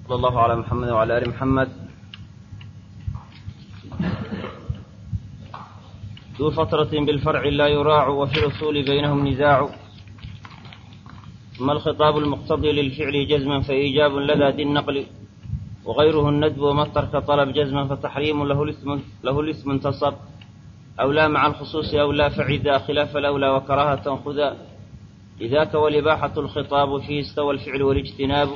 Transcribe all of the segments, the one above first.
صلى الله على محمد وعلى آل محمد ذو فترة بالفرع لا يراع وفي الأصول بينهم نزاع ثم الخطاب المقتضي للفعل جزما فإيجاب لدى ذي النقل وغيره الندب وما الترك طلب جزما فتحريم له الاسم له الاسم انتصب أو لا مع الخصوص أو لا فعدا خلاف الأولى وكراهة خذا لذاك والإباحة الخطاب فيه استوى الفعل والاجتناب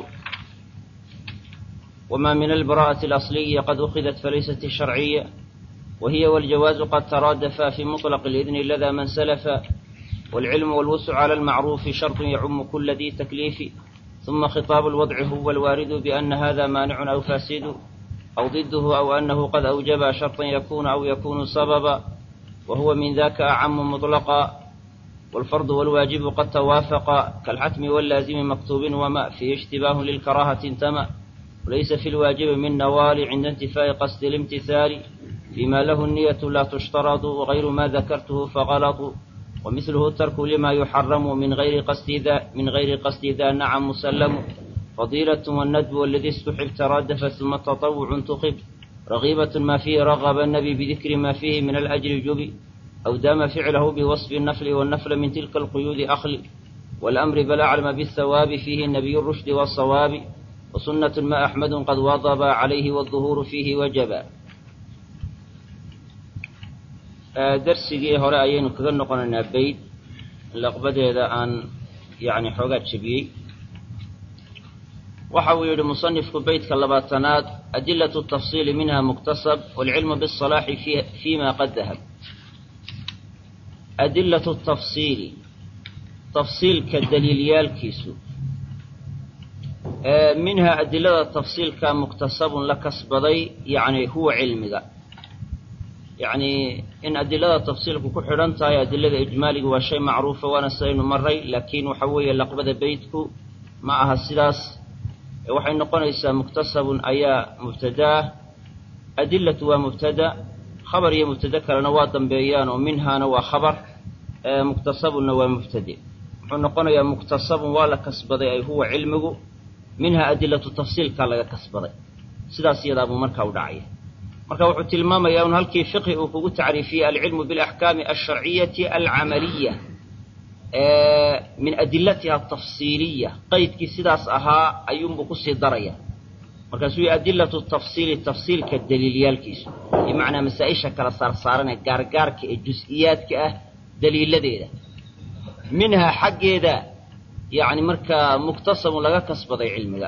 وما من البراءة الأصلية قد أخذت فليست الشرعية وهي والجواز قد ترادفا في مطلق الإذن لدى من سلف والعلم والوسع على المعروف شرط يعم كل ذي تكليف ثم خطاب الوضع هو الوارد بأن هذا مانع أو فاسد أو ضده أو أنه قد أوجب شرطا يكون أو يكون سببا وهو من ذاك أعم مطلقا والفرض والواجب قد توافقا كالحتم واللازم مكتوب وما فيه اشتباه للكراهة انتمى وليس في الواجب من نوال عند انتفاء قصد الامتثال فيما له النية لا تشترط وغير ما ذكرته فغلط ومثله الترك لما يحرم من غير قصد ذا من غير قصد ذا نعم مسلم فضيلة والندب والذي استحب ترادف ثم التطوع انتخب رغيبة ما فيه رغب النبي بذكر ما فيه من الأجر جبي أو دام فعله بوصف النفل والنفل من تلك القيود أخل والأمر بل أعلم بالثواب فيه النبي الرشد والصواب وسنة ما أحمد قد واظب عليه والظهور فيه وجبا darsigii hore ayaynu kaga noqonaynaa bayd laqbadeeda aan yani xoogaa jebiyey waxa uu yidhi musanifku beydka labaatanaad adilatu tafsiili minha muktasab waalcilmu bisalaaxi fima qad dahab adilatu tafsiili tafsiilka daliilyaalkiisu minha adilada tafsiilka muktasabun la kasbaday yani huwa cilmiga yacni in adilada tafsiilku ku xidhan tahay adilada ijmaaliga waa shay macruufa waana sidaynu maray laakiin waxa weeye laqbada beytku ma aha sidaas waxay noqonaysaa muktasabun ayaa mubtadaa adilatu waa mubtada khabar iyo mubtade kalena waa dambeeyaan oo minhaana waa khabar muktasabunna waa mubtade wuxuu noqonayaa muktasabun waa la kasbaday ay huwa cilmigu minha adilatu tafsiilkaa laga kasbaday sidaas iyadaabuu markaa u dhacaya marka wuxuu tilmaamayaa un halkii fiqhi uu kugu tacriifiyey alcilmu bilaxkaami alsharciyati alcamaliya min adilatiha atafsiiliya qaydkii sidaas ahaa ayuunbuu kusii daraya markaasuu yihi adilatu tafsiili tafsiilka daliilyaalkiisu bimacnaa masaa-isha kala saarsaaranee gaargaarka ee jus-iyaadka ah daliiladeeda minhaa xaggeeda yani markaa muktasabun laga kasbaday cilmiga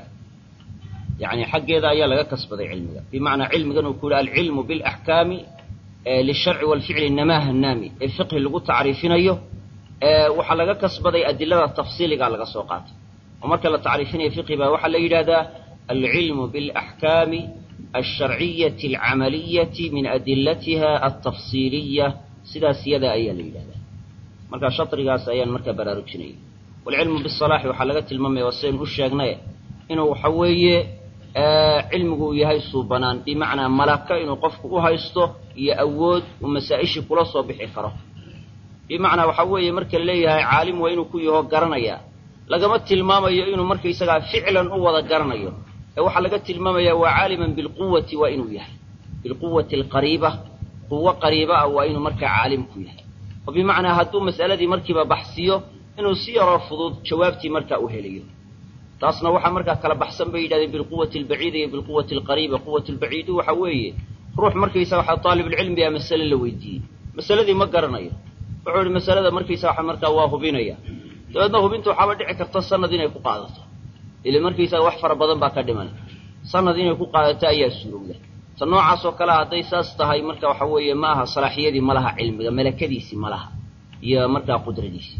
yani xaggeeda ayaa laga kasbaday cilmiga bimacnaa cilmigan uu ku yihi alcilmu bilaxkaami lisharci walficli namaha naami ee fiqhi lagu tacriifinayo waxaa laga kasbaday adilada tafsiiligaa laga soo qaatay oo marka la tacriifinayo fiqhi baa waxaa la yidhahdaa alcilmu bilaxkaami alsharciyati alcamaliyati min adilatiha altafsiiliya sidaas yada ayaa la yidhahdaa marka shatrigaas ayaan markaa baraarujinaya walcilmu bisalaaxi waxaa laga tilmaamaya waa sidaynu u sheegnay inuu waxa weeye cilmigu uu yahay suubanaan bimacnaa malaka inuu qofku u haysto iyo awood uu masaa-ishii kula soo bixi karo bimacnaa waxa weeye marka la leeyahay caalim waa inuu ku yaho garanayaa lagama tilmaamayo inuu markaysagaa ficlan u wada garanayo ee waxaa laga tilmaamayaa waa caaliman bilquwati waa inuu yahay bilquwati alqariiba quwo qariiba ah waa inuu markaa caalim ku yahay oo bimacnaa hadduu mas'aladii markiiba baxsiyo inuu si yaroo fudud jawaabtii markaa u helayo taasna waxaa markaa kala baxsan bay yidhahdeen bilquwati albaciida iyo bilquwati alqariiba quwat lbaciidu waxa weeye ruux markaysa waxaa taalibulcilmi a masale la weydiiyey masaladii ma garanayo wuxuu yihi masalada markaysa waxa markaa waa hubinaya dabeedna hubinta waxaaba dhici karta sanad inay ku qaadato ile markaysaga wax fara badan baa ka dhiman sanad inay ku qaadato ayaa suurowda ta noocaas oo kale hadday saas tahay marka waxa weeye ma aha salaaxiyadii ma laha cilmiga malakadiisii ma laha iyo markaa qudradiisii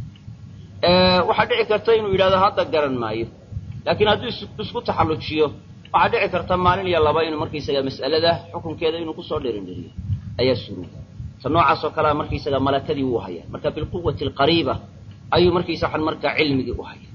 waxaa dhici karta inuu yidhahdo hadda garan maayo laakiin hadduu isku taxallujiyo waxaa dhici karta maalin iyo laba inuu markaysaga mas'alada xukunkeeda inuu kusoo dherindheriyo ayaa suruuga ta noocaas oo kalea markaysaga malakadii wuu haya marka bilquwati alqariiba ayuu markaysa waxan markaa cilmigii u haya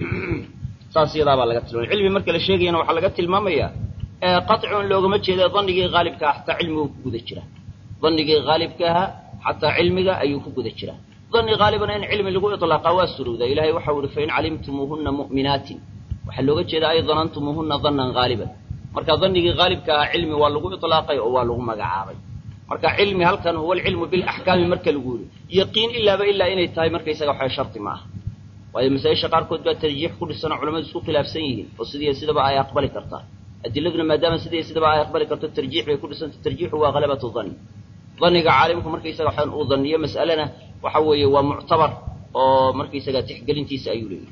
saas iyadaabaa laga tilmaamaya cilmi marka la sheegayana waxaa laga tilmaamayaa qacun loogama jeeda dannigii haalibka ah xataa cilmigu ku guda jira dannigii haalibka ahaa xataa cilmiga ayuu ku guda jiraa danni haalibana in cilmi lagu iطlaaqa waa surowda ilahay waxau ihi fain calimtumuuhuna mu'minaatin waxaa looga jeedaa ay danantumuuhunna dannan haaliban marka dannigii haalibka ahaa cilmi waa lagu itlaaqay oo waa lagu magacaabay marka cilmi halkan huwa alcilmu bilaxkaami marka lagu yidhi yaqiin ilaaba ilaa inay tahay markaysaga waxay sharti ma aha waayo masaa-isha qaarkood baa tarjiix ku dhisanoo culamadu isku khilaafsan yihiin oo sidiiyo sidaba ay aqbali kartaa adiladuna maadaama sidiiyo sidaba ay aqbali karto tarjiix bay ku dhisanta tarjiixu waa halabatu danni danniga caalimku markaysaga waxaan uu danniyo mas'alena waxa weeye waa muctabar oo markaysaga tixgelintiisa ayuu leeyahay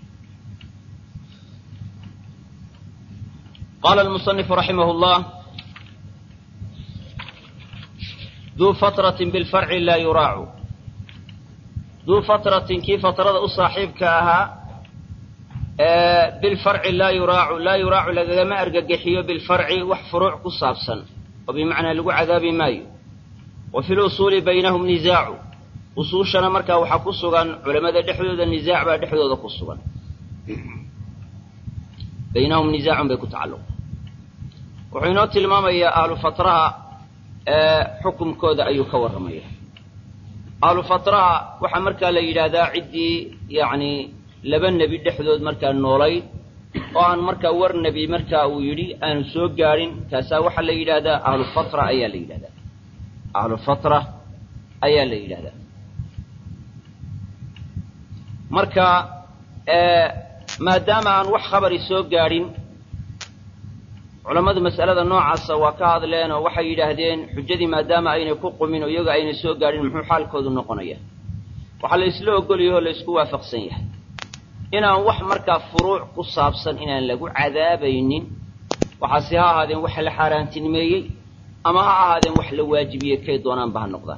qala almusanifu raximah llah duu fatratin bilfarci laa yuraacu duu fatratin kii fatrada u saaxiibka ahaa bilfarci laa yuraacu laa yuraacu lagagama argagixiyo bilfarci wax furuuc ku saabsan oo bimacnaa lagu cadaabi maayo wa fi lusuuli baynahum nisaacu usuushana markaa waxaa ku sugan culamada dhexdooda nisaac baa dhexdooda ku sugan baynahum nisaacun bay ku tacalluqa wuxuu inoo tilmaamayaa ahlu fatraha xukumkooda ayuu ka warramaya ahlu fatraha waxaa markaa la yidhaahdaa ciddii yacni laba nebi dhexdood markaa noolayd oo aan markaa war nebi markaa uu yidhi aanu soo gaadhin kaasaa waxaa la yidhaahdaa ahlu fatra ayaa la yidhahdaa ahlu fatra ayaa la yidhahdaa marka maadaama aan wax khabari soo gaadhin culammadu mas'alada noocaasa waa ka hadleen oo waxay yidhaahdeen xujadii maadaama aynay ku qumin oo iyaga aynay soo gaadhin muxuu xaalkoodu noqonaya waxaa la isla ogolyaho o la isku waafaqsan yahay inaan wax markaa furuuc ku saabsan inaan lagu cadaabaynin waxaase ha ahaadeen wax la xaaraantinimeeyey ama ha ahaadeen wax la waajibiyey kay doonaanba ha noqdaan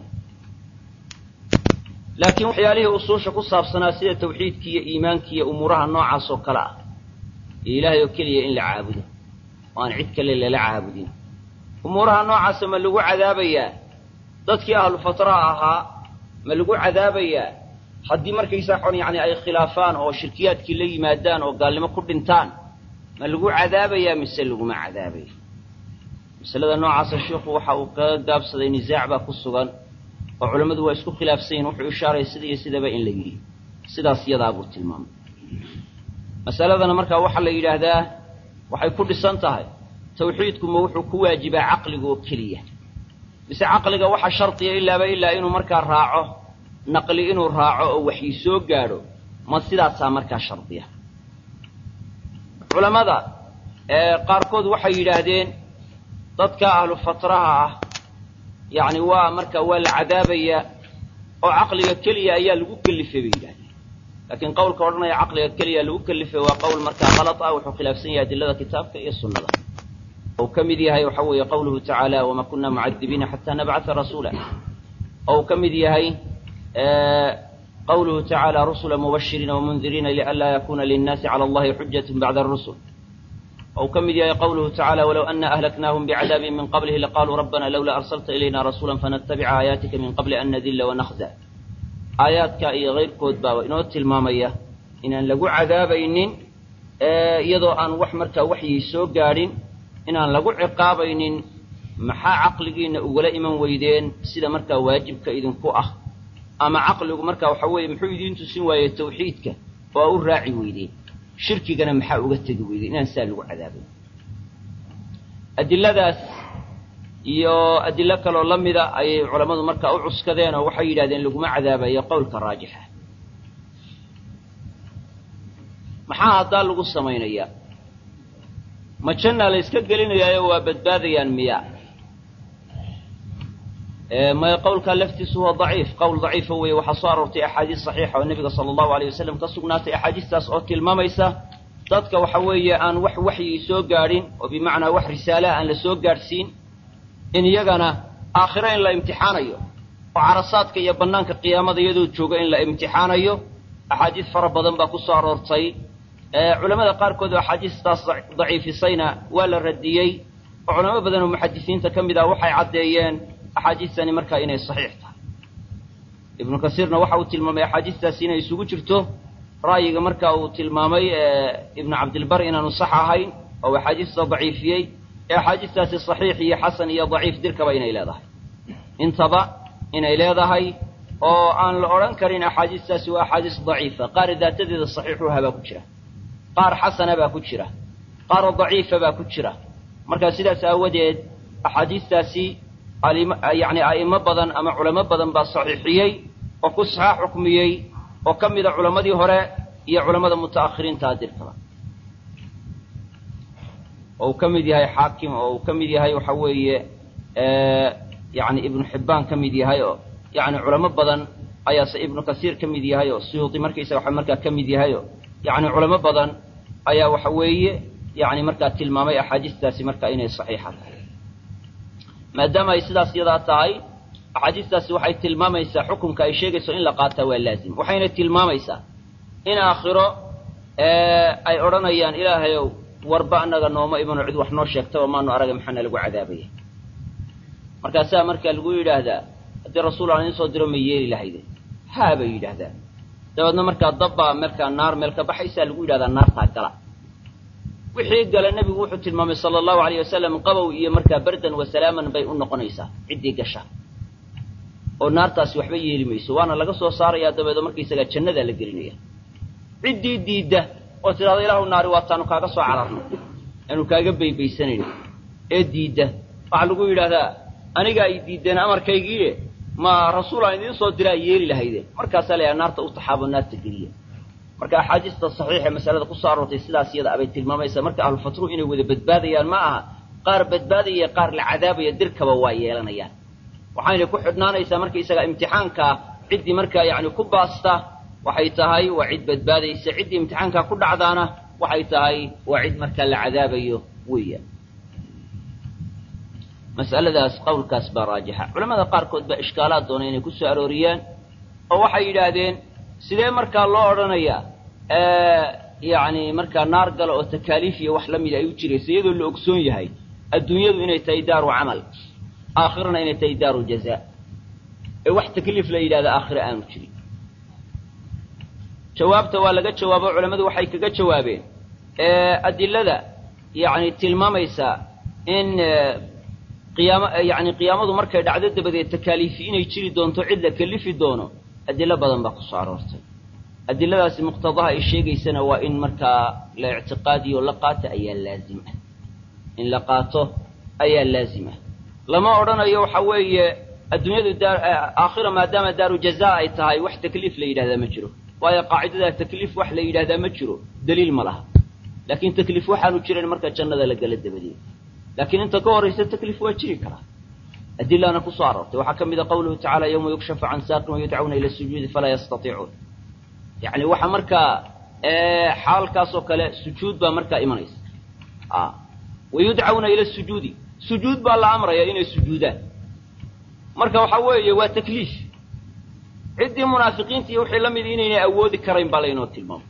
laakiin waxyaalihii usuusha ku saabsanaa sida tawxiidki iyo iimaanki iyo umuuraha noocaas oo kale ah iyo ilaahay oo keliya in la caabudo oo aan cid kale lala caabudin umuuraha noocaasa ma lagu cadaabayaa dadkii ahlu fatraha ahaa ma lagu cadaabayaa haddii markaysaa xon yacni ay khilaafaan oo shirkiyaadkii la yimaadaan oo gaalnimo ku dhintaan ma lagu cadaabayaa mise laguma cadaabaya masalada noocaasa sheikhu waxa uu kaga gaabsaday nisaac baa ku sugan oo culammadu waa isku khilaafsan yihin wuxuu ishaaraya sida iyo sidaba in la yidhi sidaas yadaa buu tilmaamay masaladana markaa waxaa la yidhaahdaa waxay ku dhisan tahay tawxiidku ma wuxuu ku waajibaa caqliga oo keliya mise caqliga waxa shardiya ilaaba ilaa inuu markaa raaco naqli inuu raaco oo waxyi soo gaadho ma sidaasaa markaa shardiya culammada qaarkood waxay yidhaahdeen dadka ahlu fatraha ah yacni waa marka waa la cadaabayaa oo caqliga keliya ayaa lagu kelifay bay yidhahdeen laakiin qowlka odhanaya caqliga keliya lagu kelifay waa qowl markaa kalad ah wuxuu khilaafsan yahay adilada kitaabka iyo sunnada ou ka mid yahay waxa weeye qawluhu tacaala wama kuna mucadibiina xataa nabcata rasuula ou ka mid yahay qawluhu tacaala rusula mubashiriina wamundiriina lianlaa yakuna linnaasi cala allahi xujat bacda arusul ou ka mid yahay qawluhu tacala walow ana ahlaknaahum bicadaabin min qablihi laqaaluu rabbana lowlaa arsalta ilayna rasuula fanatabica aayaatika min qabli an nadilla wanakda aayaadka iyo kayrkood baa inoo tilmaamaya inaan lagu cadaabaynin iyadoo aan wax markaa waxyii soo gaadhin inaan lagu ciqaabaynin maxaa caqligiinna ugala iman weydeen sida markaa waajibka idinku ah ama caqligu markaa waxa weeye muxuu idiin tusin waayey tawxiidka oo a u raaci weydeen shirkigana maxaa uga tegi weydeen inaan sidaa lagu cadaabay adiladaas iyo adilo kaloo la mida ayay culammadu markaa u cuskadeen oo waxay yidhahdeen laguma cadaabayo qowlka raajixa maxaa haddaa lagu samaynayaa ma jannaa la yska gelinayaayo waa badbaadayaan miya maya qowlkaa laftiisu huwa daciif qowl daciifa weeye waxaa soo aroortay axaadiis saxiixa oo nebiga sala allahu alayh wasalam ka sugnaatay axaadiistaas oo tilmaamaysa dadka waxa weeye aan wax waxyi soo gaadhin oo bimacnaa wax risaalaha aan la soo gaadhsiin in iyagana aakhiro in la imtixaanayo oo carasaadka iyo bannaanka qiyaamada iyadoo jooga in la imtixaanayo axaadiis fara badan baa ku soo aroortay culamada qaarkood oo axaadiistaas daciifisayna waa la radiyey oo culamo badan oo muxadisiinta ka mid ah waxay caddeeyeen axaadiistani markaa inay saxiix tahay ibnu kasiirna waxa uu tilmaamay axaadiistaasi inay isugu jirto ra'yiga marka uu tilmaamay ibnu cabdilbar inaanu sax ahayn oo axaadiista daciifiyey ee axaadiistaasi saxiix iyo xasan iyo daciif dirkaba inay leedahay intaba inay leedahay oo aan la odhan karin axaadiistaasi waa axaadiis daciifa qaar daatadeeda saxiixuhabaa ku jira qaar xasana baa ku jira qaar daciifa baa ku jira marka sidaas aawadeed axaadiistaasi yani a'imo badan ama culamo badan baa saxiixiyey oo ku saxaax xukmiyey oo ka mida culammadii hore iyo culammada muta'akhiriinta dirkaba oo uu ka mid yahay xaakim oo uu ka mid yahay waxa weeye yani ibnu xibbaan ka mid yahay oo yani culamo badan ayaase ibnu kasiir ka mid yahay oo suyuudi markaysaga waxa markaa ka mid yahay oo yani culamo badan ayaa waxa weeye yani markaa tilmaamay axaadiistaasi marka inay saxiixa tahay maadaama ay sidaas yadaa tahay axaadiistaasi waxay tilmaamaysaa xukunka ay sheegayso in la qaataa waa laazim waxayna tilmaamaysaa in aakhiro ay odhanayaan ilaahayow warba annaga nooma imano cid wax noo sheegtaba maanu araga maxaana lagu cadaabaya markaasaa markaa lagu yidhaahdaa haddii rasuul aan idiin soo diro ma yeeli lahayde haa bay yidhaahdaa dabeedna markaa dabbaa markaa naar meel ka baxaysaa lagu yidhahdaa naartaa gala wixii gala nebigu wuxuu tilmaamay sala allahu alayh wasalam qabow iyo markaa bardan wa salaaman bay u noqonaysaa ciddii gasha oo naartaasi waxba yeeli mayso waana laga soo saarayaa dabeedo markaysagaa jannadaa la gelinaya ciddii diidda oo tidhahda ilaahu naari waataanu kaaga soo cararno aanu kaaga baybaysanayno ee diidda waxaa lagu yidhaahdaa aniga ay diiddeen amarkaygiie ma rasuul aan idiin soo diraa yeeli lahayde markaasaa layaha naarta u taxaabo naarta geliya marka axaadiista saxiixa masalada kusoo aroortay sidaas iyada abay tilmaamaysaa marka ahlufatruhu inay wada badbaadayaan ma aha qaar badbaadaya qaar la cadaabaya dirkaba waa yeelanayaan waxayna ku xidhnaanaysaa markaysaga imtixaankaa ciddii markaa yacni ku baasta waxay tahay waa cid badbaadaysa ciddii imtixaankaa ku dhacdaana waxay tahay waa cid markaa la cadaabayo weeyaan mas'aladaas qowlkaas baa raajixa culamada qaarkood baa ishkaalaad doonay inay ku soo arooriyaan oo waxay yidhaahdeen sidee markaa loo odhanayaa yacni markaa naar gala oo takaaliif iyo wax la mida ay u jirayso iyadoo la ogsoon yahay adduunyadu inay tahay daaru camal aakhirana inay tahay daaru jazaa ee wax takliif la yidhahda aakhire aanu jirin jawaabta waa laga jawaabo culammadu waxay kaga jawaabeen adilada yacni tilmaamaysa in qiyaamo yacni qiyaamadu markay dhacdo dabadeed takaaliifi inay jiri doonto cid la kelifi doono adilo badan baa kusoo aroortay adiladaasi muqtadaha ay sheegaysana waa in markaa la ictiqaadiyo la qaato ayaa laazim ah in la qaato ayaa laazim ah lama odhanayo waxa weeye adduunyadu daa aakhira maadaama daaru jazaa ay tahay wax takliif la yidhahdaa ma jiro waayo qaacidadaa takliif wax la yidhahdaa ma jiro daliil ma laha laakiin takliif waxaanu jiran marka jannada la gala dabadeed laakiin inta ka horaysa takliif waa jiri karaa adilaana kusoo aroortay waxaa ka mid a qawluhu tacala yawma yukshafu can saaqin wayudcawna ila sujuudi falaa yastatiicuun yacni waxa markaa xaalkaasoo kale sujuud baa markaa imanaysa wayudcawna ila sujuudi sujuud baa la amraya inay sujuudaan marka waxa weeye waa takliif ciddii munaafiqiinta iyo wixii la mid inaynay awoodi karayn baa laynoo tilmaamay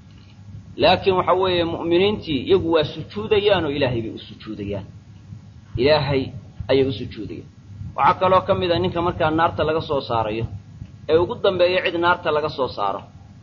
laakiin waxa weeye mu'miniintii iyagu waa sujuudayaan oo ilaahay bay u sujuudayaan ilaahay ayay u sujuudayaan waxaa kaloo ka mid a ninka markaa naarta laga soo saarayo ee ugu dambeeya cid naarta laga soo saaro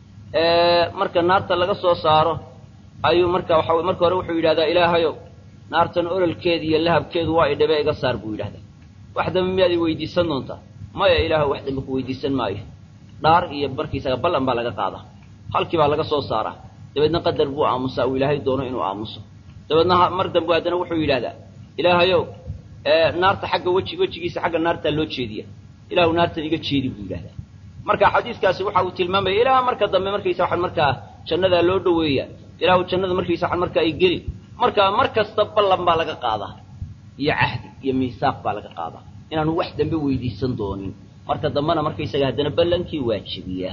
marka naarta laga soo saaro ayuu marka waxa marka hore wuxuu yidhahdaa ilaahayow naartan ololkeeda iyo lahabkeedu waa idhabe iga saar buu yidhahdaa wax dambe miyaad i weydiisan doontaa maya ilaahu wax dambe ku weydiisan maayo dhaar iyo markiisaga ballan baa laga qaadaa halkii baa laga soo saaraa dabeedna qadar buu aamusaa uu ilaahay doono inuu aamuso dabeedna mar dambe haddana wuxuu yidhahdaa ilaahayow naarta xagga weji wejigiisa xagga naartaa loo jeediya ilaahu naartan iga jeedi buu yidhahdaa marka xadiiskaasi waxa uu tilmaamaya ilaa marka dambe markaysa waxaan markaa jannadaa loo dhoweeya ilaahu jannada markaysa waxaan markaa ay geli marka mar kasta ballan baa laga qaadaa iyo cahdi iyo miisaaq baa laga qaadaa inaanu wax dambe weydiisan doonin marka dambena markaysaga haddana ballankii waajibiyaa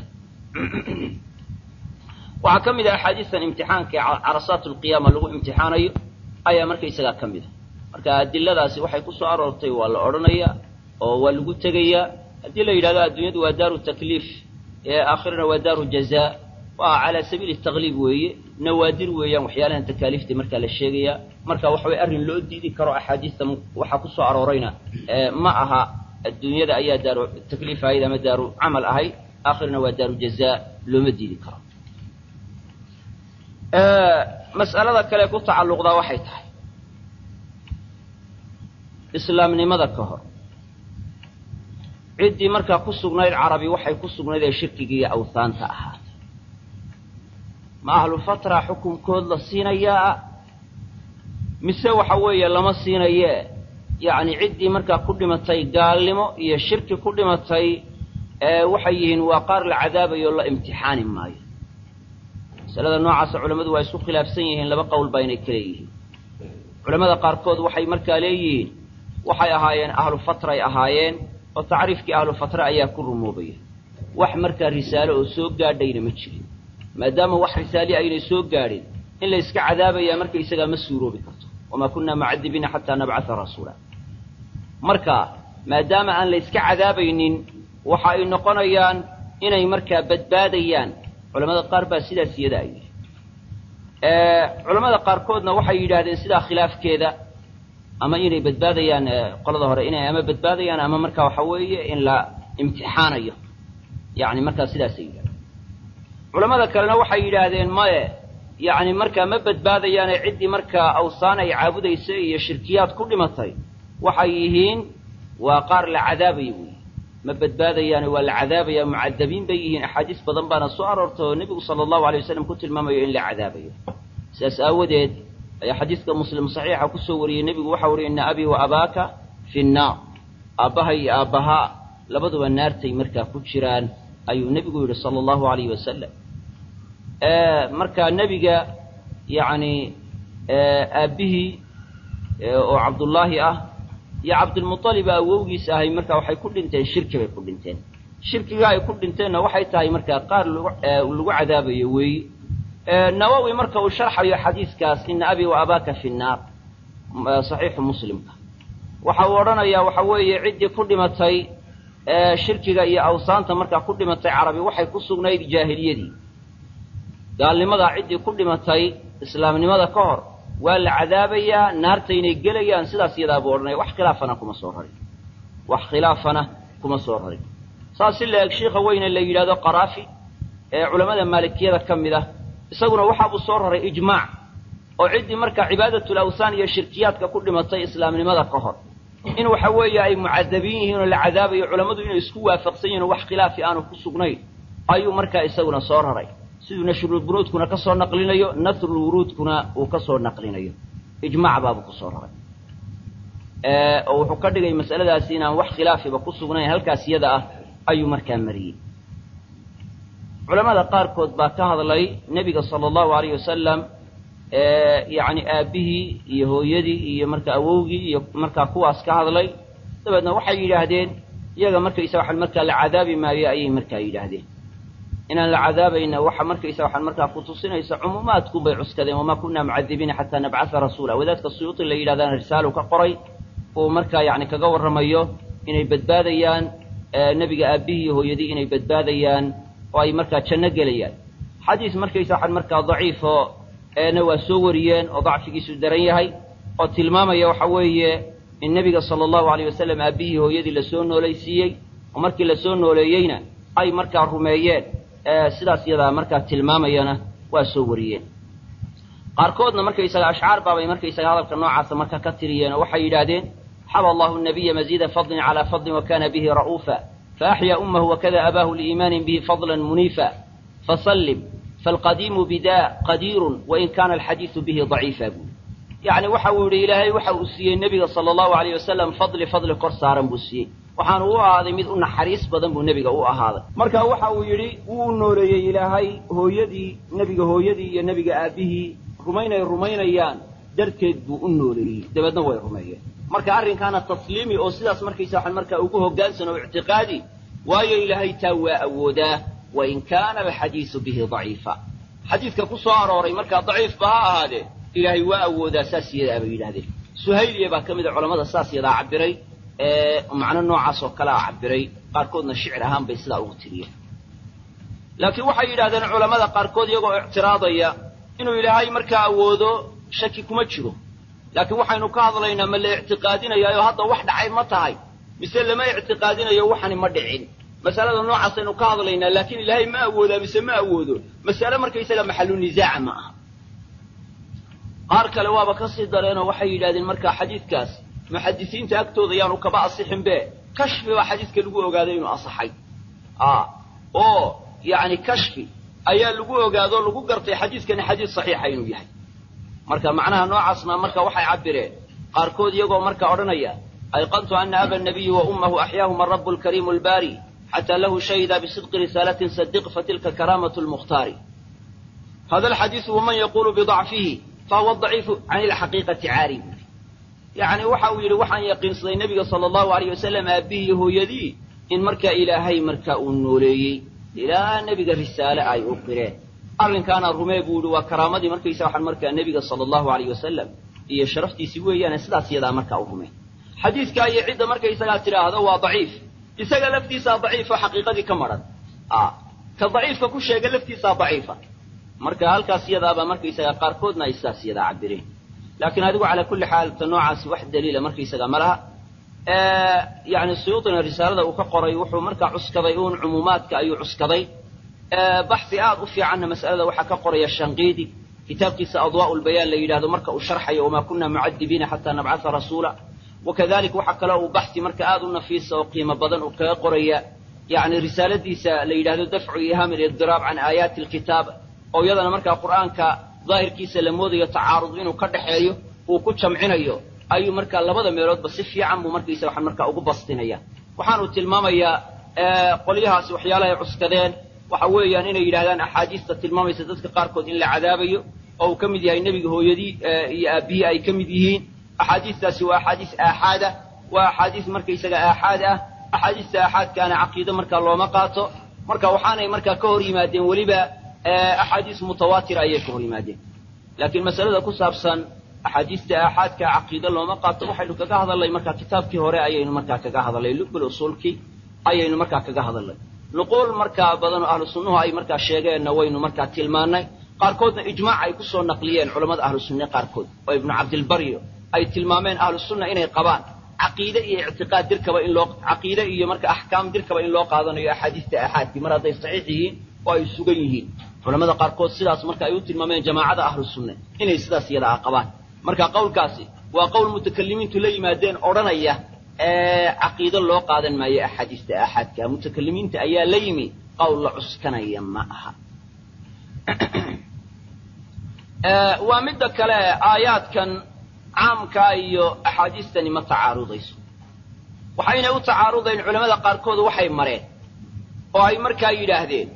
waxaa ka mid ah axaadiistan imtixaanka ee carasaat alqiyaama lagu imtixaanayo ayaa markaysagaa ka mid a marka adiladaasi waxay ku soo aroortay waa la odhanayaa oo waa lagu tegayaa haddii la yidhahdo adduunyadu waa daaru takliif ee aakhirana waa daaru jazaa waa calaa sabiili taqliib weeye nawaadir weeyaan waxyaalahan takaaliifta markaa la sheegayaa marka waxa weye arrin loo diidi karo axaadiista waxaa ku soo aroorayna ma aha adduunyada ayaa daaru takliif ahayd ama daaru camal ahayd aakhirna waa daaru jazaa looma diidi karo mas'alada kale ku tacalluqdaa waxay tahay islaamnimada ka hor ciddii markaa ku sugnayd carabi waxay ku sugnayd ee shirkiga iyo awhaanta ahaatay ma ahlu fatra xukunkood la siinayaa mise waxa weeye lama siinayee yacni ciddii markaa ku dhimatay gaalnimo iyo shirki ku dhimatay waxay yihiin waa qaar la cadaabayo la imtixaani maayo masalada noocaasa culammadu waa isku khilaafsan yihiin laba qowl baa inay kale yihiin culamada qaarkood waxay markaa leeyihiin waxay ahaayeen ahlu fatray ahaayeen oo tacriifkii ahlu fatra ayaa ku rumoobaya wax markaa risaalo oo soo gaadhayna ma jirin maadaama wax risaali aynay soo gaadhin in la yska cadaabayaa marka isagaa ma suuroobi karto wamaa kunnaa mucadibiina xataa nabcata rasuula marka maadaama aan la yska cadaabaynin waxa ay noqonayaan inay markaa badbaadayaan culamada qaar baa sidaas iyada ay yidhi culamada qaarkoodna waxay yidhaahdeen sidaa khilaafkeeda ama inay badbaadayaan qolada hore inay ama badbaadayaan ama markaa waxa weeye in la imtixaanayo yani markaa sidaasay yidhahdeen culamada kalena waxay yidhaahdeen maye yacni markaa ma badbaadayaane ciddii markaa awsaan ay caabudaysa iyo shirkiyaad ku dhimatay waxay yihiin waa qaar la cadaabaya weyi ma badbaadayaane waa la cadaabaya mucadabiin bay yihiin axaadiis badan baana soo aroortay oo nebigu sala allahu alay wasalam ku tilmaamayo in la cadaabayo sidaas aawadeed ayaa xadiiska muslim saxiixa kusoo wariyey nebigu waxau uhi ina abii wa abaaka fi nnaar aabbaha iyo aabbahaa labaduba naartay markaa ku jiraan ayuu nebigu yidhi sala allahu alayhi wasalam markaa nebiga yacni aabbihii oo cabdullaahi ah iyo cabdilmuطalib awowgiis ahay marka waxay ku dhinteen shirki bay ku dhinteen shirkiga ay ku dhinteenna waxay tahay markaa qaar lagu cadaabayo weeyi nawowi marka uu sharxayo xadiiskaas ina abii wa abaaka fi nnaar saxiixu muslimka waxa uu odhanayaa waxa weeye ciddii ku dhimatay shirkiga iyo awsaanta markaa ku dhimatay carabi waxay ku sugnayd jaahiliyadii gaalnimadaa ciddii ku dhimatay islaamnimada ka hor waa la cadaabayaa naarta inay gelayaan sidaas iyadaa buu odhanaya wax khilaafana kuma soo rarin wax khilaafana kuma soo rarin saas si la eg shiikha weyne la yidhahdo qaraafi ee culammada maalikiyada ka mid ah isaguna waxaabuu soo raray ijmaac oo ciddii markaa cibaadatul awsaan iyo shirkiyaadka ku dhimatay islaamnimada ka hor in waxa weeye ay mucadabiin yihiin oo la cadaabayo culammadu inay isku waafaqsan yihin oo wax khilaafi aanu ku sugnayn ayuu markaa isaguna soo raray siduu nashrulbunuudkuna ka soo naqlinayo nasrulwuruudkuna uu ka soo naqlinayo ijmaac baabuu ku soo raray oo wuxuu ka dhigay masaladaasi inaan wax khilaafiba ku sugnayn halkaas iyada ah ayuu markaa mariyey culamada qaarkood baa ka hadlay nebiga sala allahu alayh wasalam yacni aabbihii iyo hooyadii iyo markaa awowgii iyo markaa kuwaas ka hadlay dabeedna waxay yidhaahdeen iyaga markaysa waxaan markaa la cadaabi maayo ayay markaa yidhaahdeen inaan la cadaabayna waxa markaysa waxaan markaa ku tusinaysa cumuumaadkun bay cuskadeen wamaa kunna mucadibiina xataa nabcatha rasuula wadaadka suyuuti la yidhahdana risaalu ka qoray uu markaa yacni kaga warramayo inay badbaadayaan nebiga aabbihii iyo hooyadii inay badbaadayaan oo ay markaa janno gelayaan xadiis markaysa waxaan markaa daciifoo eena waa soo wariyeen oo dacfigiisu daran yahay oo tilmaamaya waxa weeye in nebiga sala allahu alayh wasalam aabbihii hooyadii lasoo noolaysiiyey oo markii lasoo nooleeyeyna ay markaa rumeeyeen sidaas iyadaa markaa tilmaamayana waa soo wariyeen qaarkoodna markaysaga ashcaar baabay markaysaga hadalka noocaasa markaa ka tiriyeen oo waxay yidhaahdeen xaba allahu nabiya maziida fadlin calaa fadlin wakana bihi ra'uufa faaxyaa ummahu wakada abaahu liiimaanin bihi fadlan muniifa fasallim faalqadiimu bidaa qadiirun wain kaana alxadiidu bihi daciifa buuli yacni waxa uu yidhi ilaahay waxa uu siiyey nebiga sala allahu alayh wasalam fadli fadli kor saaran buu siiyey waxaanu u ahaaday mid u naxariis badan buu nebiga u ahaaday marka waxa uu yidhi wuu nooleeyey ilaahay hooyadii nebiga hooyadii iyo nebiga aabbihii rumaynay rumaynayaan darteed buu u nooleeyey dabeedna way rumeeyeen marka arrinkaana tasliimi oo sidaas markaysa waxaan markaa ugu hoggaansan oo ictiqaadi waayo ilaahay taa waa awoodaa wain kaana alxadiisu bihi daciifa xadiidka ku soo arooray markaa daciifba ha ahaadee ilaahay waa awoodaa saas yadaa bay yidhahdeen suhayliya baa ka mid a culamada saas yadaa cabiray ee macno noocaas oo kalea cabiray qaarkoodna shicir ahaan bay sidaa ugu tiriyeen laakiin waxay yidhahdeen culamada qaarkood iyagoo ictiraadaya inuu ilaahay markaa awoodo shaki kuma jiro laakiin waxaynu ka hadlaynaa ma la ictiqaadinayaayo hadda wax dhacay ma tahay mise lama ictiqaadinayo waxani ma dhicin masalada noocaasaynu ka hadlaynaa laakiin ilaahay ma awoodaa mise ma awoodo masale markaysaga maxalu nisaaca ma aha qaar kale waaba ka sii dareenoo waxay yidhahdeen markaa xadiidkaas muxadisiinta agtooda yaanu kaba asixin be kashfi baa xadiidka lagu ogaaday inuu asaxay oo yacni kashfi ayaa lagu ogaado lagu gartay xadiiskani xadiis saxiixa inuu yahay marka macnaha noocaasna marka waxay cabireen qaarkood iyagoo marka odhanaya ayqantu ana aba nabiyi wa ummahu axyaahuma arabu lkariimu albaari xataa lahu shahida bisidqi risaalatin sadiq fatilka karaamatu lmukhtaari hada alxadiisu waman yaqulu bidacfihi fahuwa daciifu can ilxaqiiqati caari yacni waxa uu yidhi waxaan yaqiinsaday nebiga sala allahu alayh wasalam aabbihii hooyadii in markaa ilaahay marka uu nooleeyey ilaa nebiga risaale ay u qireen arrinkaana rumee buu yihi waa karaamadii markaysa waxaan markaa nebiga sala allahu alayh wasalam iyo sharaftiisii weeyaane sidaas iyadaa markaa u rumeen xadiidkaa iyo cidda markaysagaa tidhaahdo waa daciif isaga laftiisaa daciifo xaqiiqadii ka maran ka daciifka ku sheega laftiisaa daciifa marka halkaas iyadaabaa markaysagaa qaarkoodna ay sidaas iyadaa cabireen laakiin adigu calaa kulli xaal ta noocaasi wax daliila markaysaga ma laha yani suyuudina risaalada uu ka qoray wuxuu markaa cuskaday uun cumuumaadka ayuu cuskaday baxi aad u fiicanna mas'alada waxaa ka qoraya shanqiidi kitaabkiisa adwaa'u lbayaan la yidhahdo marka uu sharxayo wamaa kunna mucadibiina xataa nabcatha rasuula wakadalik waxaa kaloo uu baxi marka aad u nafiisa oo qiimo badan uu kaga qoraya yani risaaladiisa la yidhahdo dafcu ihaam ilidiraab can aayaati alkitaab oo iyadana markaa qur'aanka daahirkiisa la moodayo tacaarud inuu ka dhexeeyo uu ku jamcinayo ayuu markaa labada meeloodba si fiican buu markaysa waxaan markaa ugu bastinaya waxaanu tilmaamayaa qolyahaasi waxyaalahay cuskadeen waxa weeyaan inay yidhahdaan axaadiista tilmaamaysa dadka qaarkood in la cadaabayo oo uu ka mid yahay nebiga hooyadii iyo aabbihii ay ka mid yihiin axaadiistaasi waa axaadiis aaxaada waa axaadiis markaysaga aaxaad ah axaadiista aaxaadkaana caqiido markaa looma qaato marka waxaanay markaa ka hor yimaadeen weliba axaadiis mutawaatira ayay ka hor yimaadeen laakiin masalada ku saabsan axaadiista aaxaadka caqiido looma qaato waxaynu kaga hadalnay markaa kitaabkii hore ayaynu markaa kaga hadalnay lubul usuulkii ayaynu markaa kaga hadalnay nuquul markaa badan oo ahlu sunnuhu ay markaa sheegeenna waynu markaa tilmaannay qaarkoodna ijmaac ay kusoo naqliyeen culammada ahlu sunne qaarkood oo ibnu cabdilbaryo ay tilmaameen ahlu sunna inay qabaan caqiide iyo ictiqaad dirkaba in loo caqiide iyo marka axkaam dirkaba in loo qaadanayo axaadiista aaxaadkii mar hadday saxiix yihiin oo ay sugan yihiin culamada qaarkood sidaas marka ay u tilmaameen jamaacada ahlu sunne inay sidaas iyada a qabaan marka qowlkaasi waa qowl mutakalimiintu la yimaadeen odhanaya caqiido loo qaadan maayo axaadiista aaxaadka mutakalimiinta ayaa la yimi qowl la cuskanaya ma aha waa midda kale aayaadkan caamkaa iyo axaadiistani ma tacaarudayso waxaynay u tacaarudayn culamada qaarkood waxay mareen oo ay markaa yidhaahdeen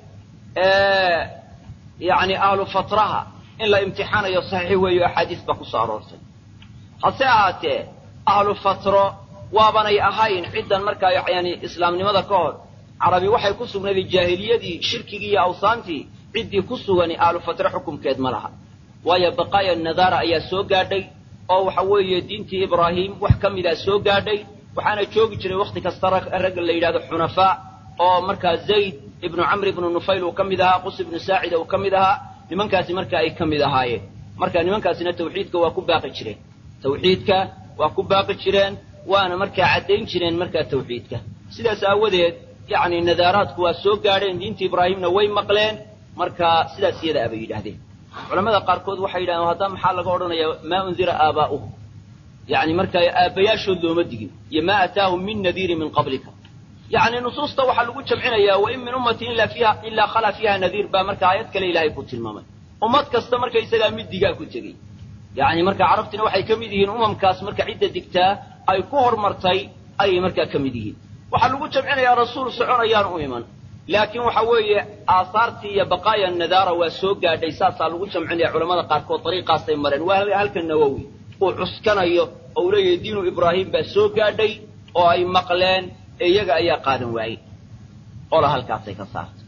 yani ahlu fatraha in la imtixaanayo saxiix weeyo axaadiis baa ku soo aroortay hase ahaatee ahlu fatro waabanay ahayn ciddan markaa yani islaamnimada ka hor carabi waxay ku sugnayday jaahiliyadii shirkigii iyo awsaantii ciddii ku sugani ahlu fatre xukumkeed ma laha waayo baqaaya nadaara ayaa soo gaadhay oo waxa weeye diintii ibraahim wax ka midaa soo gaadhay waxaana joogi jiray wakhti kasta ragga la yidhahdo xunafaa oo markaa zayd ibnu camr ibnu nufayl uu ka mid ahaa qus ibnu saacida uu ka mid ahaa nimankaasi marka ay ka mid ahaayeen marka nimankaasina tawxiidka waa ku baaqi jireen tawxiidka waa ku baaqi jireen waana markaa caddayn jireen markaa tawxiidka sidaas aawadeed yacni nadaaraadku waa soo gaadheen diinta ibraahimna way maqleen marka sidaas iyada abay yidhaahdeen culamada qaarkood waxay yidhahdeen haddaa maxaa laga odhanayaa maa undira aabaa'uhum yacni markaa aabbayaashood looma digin iyo maa ataahum min nadiirin min qablika yacni nusuusta waxaa lagu jamcinayaa wain min ummatin ila fiiha ilaa khalaa fiiha nadiir baa marka aayad kale ilaahay ku tilmaamay ummad kasta marka isagaa mid digaa ku tegey yacni marka carabtina waxay ka mid yihiin umamkaas marka cidda digtaa ay ku hormartay ayay markaa ka mid yihiin waxaa lagu jamcinayaa rasuul soconayaan u iman laakiin waxa weeye aahaartii iyo baqaaya nadaara waa soo gaadhay saasaa lagu jamcinaya culamada qaarkood dariiqaasay mareen waa halka nawowi uu cuskanayo oo uu leeyahay diinu ibraahim baa soo gaadhay oo ay maqleen ee iyaga ayaa qaadan waayey ola halkaasay ka saartay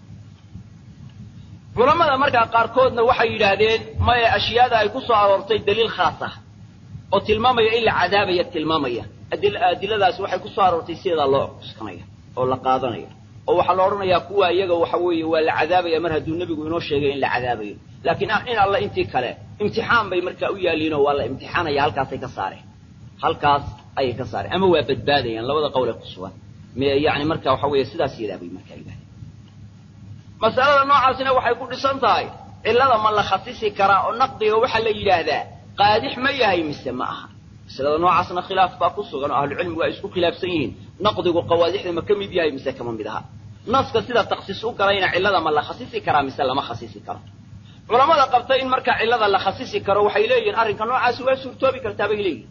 culammada markaa qaarkoodna waxay yidhaahdeen maya ashyaada ay ku soo aroortay daliil khaas ah oo tilmaamaya in la cadaabaya tilmaamaya adiladaasi waxay ku soo aroortay sideedaa loo cuskanaya oo la qaadanaya oo waxaa la odhanayaa kuwa iyaga waxa weeye waa la cadaabaya mar hadduu nebigu inoo sheegay in la cadaabayo laakiin in alla intii kale imtixaan bay markaa u yaaliinoo waa la imtixaanaya halkaasay ka saareen halkaas ayay ka saareen ama waa badbaadayaan labada qowle ku sugan yani marka waxa weeye sidaas yadaa bay markaa yidhahdeen masalada noocaasina waxay ku dhisan tahay cillada ma la khasisi karaa oo naqdiga waxaa la yidhaahdaa qaadix ma yahay mise ma aha masalada noocaasna khilaaf baa ku sugan oo ahlucilmigu ay isku khilaafsan yihiin naqdigu qawaadixda ma ka mid yahay mise kama mid aha naska sida taksiis u galayna cillada ma la khasisi karaa mise lama khasisi karo culamada qabta in markaa cillada la khasisi karo waxay leeyihiin arrinka noocaasi waa suurtoobi kartaa bay leeyihin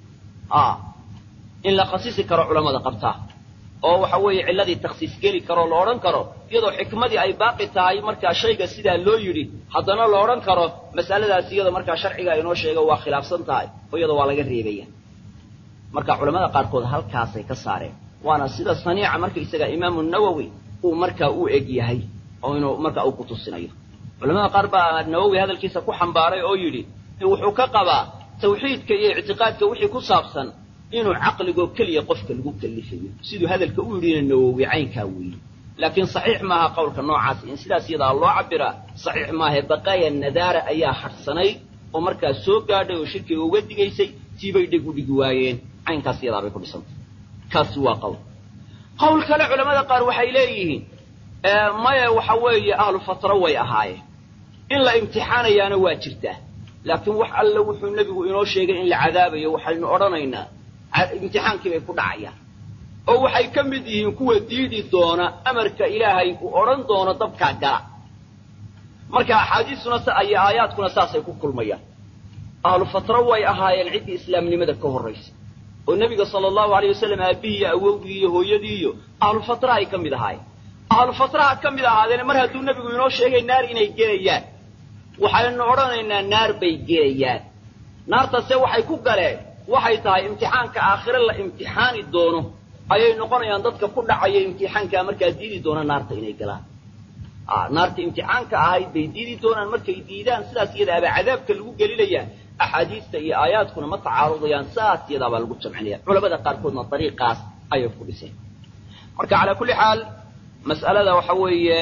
in la khasisi karo culamada qabtaa oo waxa weeye cilladii taksiis geli karoo la odhan karo iyadoo xikmadii ay baaqi tahay markaa shayga sidaa loo yidhi haddana la odhan karo mas'aladaas iyada markaa sharciga inoo sheega waa khilaafsan tahay oo iyada waa laga reebaya marka culamada qaarkood halkaasay ka saareen waana sida saniica markaysaga imaamu nawowi uu markaa u eg yahay oo inuu markaa uu ku tusinayo culamada qaar baa nawowi hadalkiisa ku xambaaray oo yidhi wuxuu ka qabaa tawxiidka iyo ictiqaadka wixii ku saabsan inuu caqligoo keliya qofka lagu kalifayo siduu hadalka u yidhina nawowi caynkaa weeye laakiin saxiix maaha qowlka noocaas in sidaas iyadaa loo cabiraa saxiix maahae baqaaya nadaara ayaa hadhsanayd oo markaa soo gaadhay oo shirkiga uga digaysay tiibay dheg u dhigi waayeen caynkaas iyadaabay ku dhisantay kaasi waa qowl qowl kale culamada qaar waxay leeyihiin maya waxa weeye ahlu fatro way ahaayeen in la imtixaanayaana waa jirtaa laakiin wax alle wuxuu nebigu inoo sheegay in la cadaabayo waxaynu odhanaynaa imtixaankii bay ku dhacayaan oo waxay ka mid yihiin kuwa diidi doona amarka ilaahay uu odhan doono dabkaa gala marka axaadiistuna iyo aayaadkuna saasay ku kulmayaan ahlu fatro way ahaayeen ciddii islaamnimada ka horraysa oo nebiga sala allahu aleyh wasalam aabbihii iyo awowgii iyo hooyadii iyo ahlu fatra ay ka mid ahaayeen ahlu fatraha ka mid ahaadeene mar hadduu nebigu inoo sheegay naar inay gelayaan waxaynu odhanaynaa naar bay gelayaan naartase waxay ku galeen waxay tahay imtixaanka aakhire la imtixaani doono ayay noqonayaan dadka ku dhacaya imtixaankaa markaa diidi doona naarta inay galaan naarta imtixaanka ahayd bay diidi doonaan markay diidaan sidaas iyadaabaa cadaabka lagu gelinayaa axaadiista iyo aayaadkuna ma tacaarudayaan saas iyadaabaa lagu jamcinaya culamada qaarkoodna dariiqaas ayay ku dhiseen marka calaa kulli xaal mas'alada waxa weeye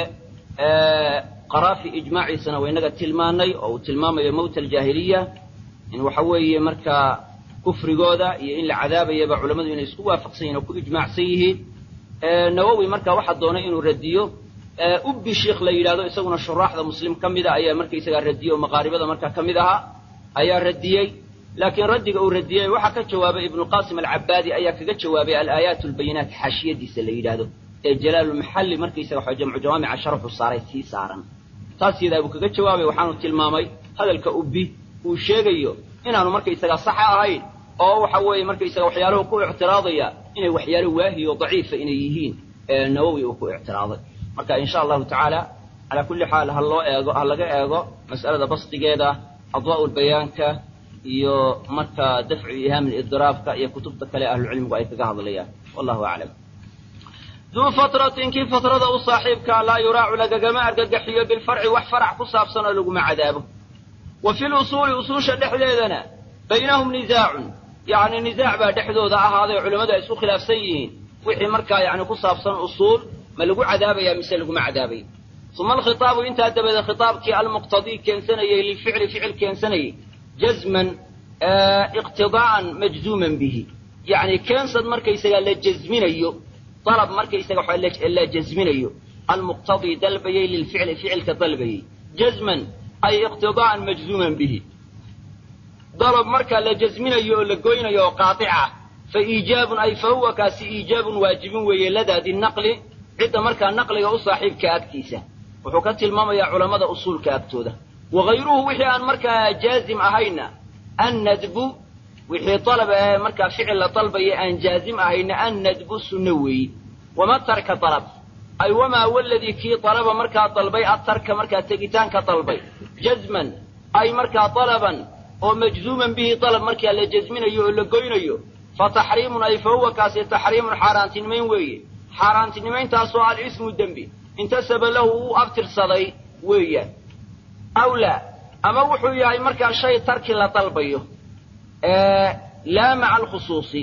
qaraafi ijmaaciisana waa inaga tilmaanay oo uu tilmaamayo mawta aljaahiliya in waxa weeye markaa kufrigooda iyo in la cadaabayaba culammadu inay isku waafaqsan yihin oo ku ijmaacsan yihiin nawowi marka waxaa doonay inuu radiyo ubbi sheikh la yidhahdo isaguna shuraaxda muslim ka mida ayaa markaysagaa radiye oo maqaaribada markaa ka mid ahaa ayaa radiyey laakiin raddiga uu radiyey waxaa ka jawaabay ibnuqasim alcabaadi ayaa kaga jawaabay alaayaat albayinaat xaashiyadiisa la yidhaahdo ee jalaalulmaxalli markaysaga waxa jamcu jawaamica sharxu saaray sii saaran taas yadaa buu kaga jawaabay waxaanu tilmaamay hadalka ubbi uu sheegayo inaanu markaysagaa saxa ahayn oo waxa weeye markaysaga waxyaaluhu ku ictiraadaya inay waxyaalo waahi oo daciifa inay yihiin nawowi uu ku ictiraaday marka insha allahu tacaala calaa kulli xaal ha loo eego ha laga eego mas'alada basdigeeda adwaa'u lbayaanka iyo marka dafcu ihaam lidiraabka iyo kutubta kale ahlucilmigu ay kaga hadlayaan wallahu aclam duu fatratin kii fatrada u saaxiibkaa laa yuraacu lagagama argagaxiyo bilfarci wax farac ku saabsan oo laguma cadaabo wa fi lusuuli usuusha dhexdeedana baynahum nizaacun yacni nizaac baa dhexdooda ahaaday culimmadu ay isku khilaafsan yihiin wixii markaa yani ku saabsan usuul ma lagu cadaabaya mise laguma cadaabaya uma alkhitaabu intaa dabadeed khitaabkii almuqtadii keensanayey lilficli ficil keensanayey jazman iqtidaa'an majzuuman bihi yacni keensad markaysagaa la jazminayo dalab markaysaga la jazminayo almuqtadii dalbayey lilficli ficilka dalbayey jazman ay iqtidaa'an majzuuman bihi dalab markaa la jazminayo oo la goynayo oo qaatica fa iijaabun ay fa huwa kaasi iijaabun waajibin weeye ladaadi naqli cidda markaa naqliga u saaxiibka agtiisa wuxuu ka tilmaamayaa culammada usuulka agtooda wagayruhu wixii aan markaa jaazim ahayna annadbu wixii dalab ee markaa ficil la dalbaya aan jaazim ahayna annadbu sunno weeyi wama tarka dalab ay wamaa waladii kii dalaba markaa dalbay atarka markaa tegitaanka dalbay jazman ay markaa dalaban oo majzuuman bihi dalab markaa la jazminayo oo la goynayo fa taxriimun ay fa huwa kaasi taxriimun xaaraantinimayn weeye xaaraantinimayntaasoo alismu dembi intasaba lahu uu abtirsaday weeyaan aw laa ama wuxuu yahay markaa shay tarki la dalbayo laa maca alkhusuusi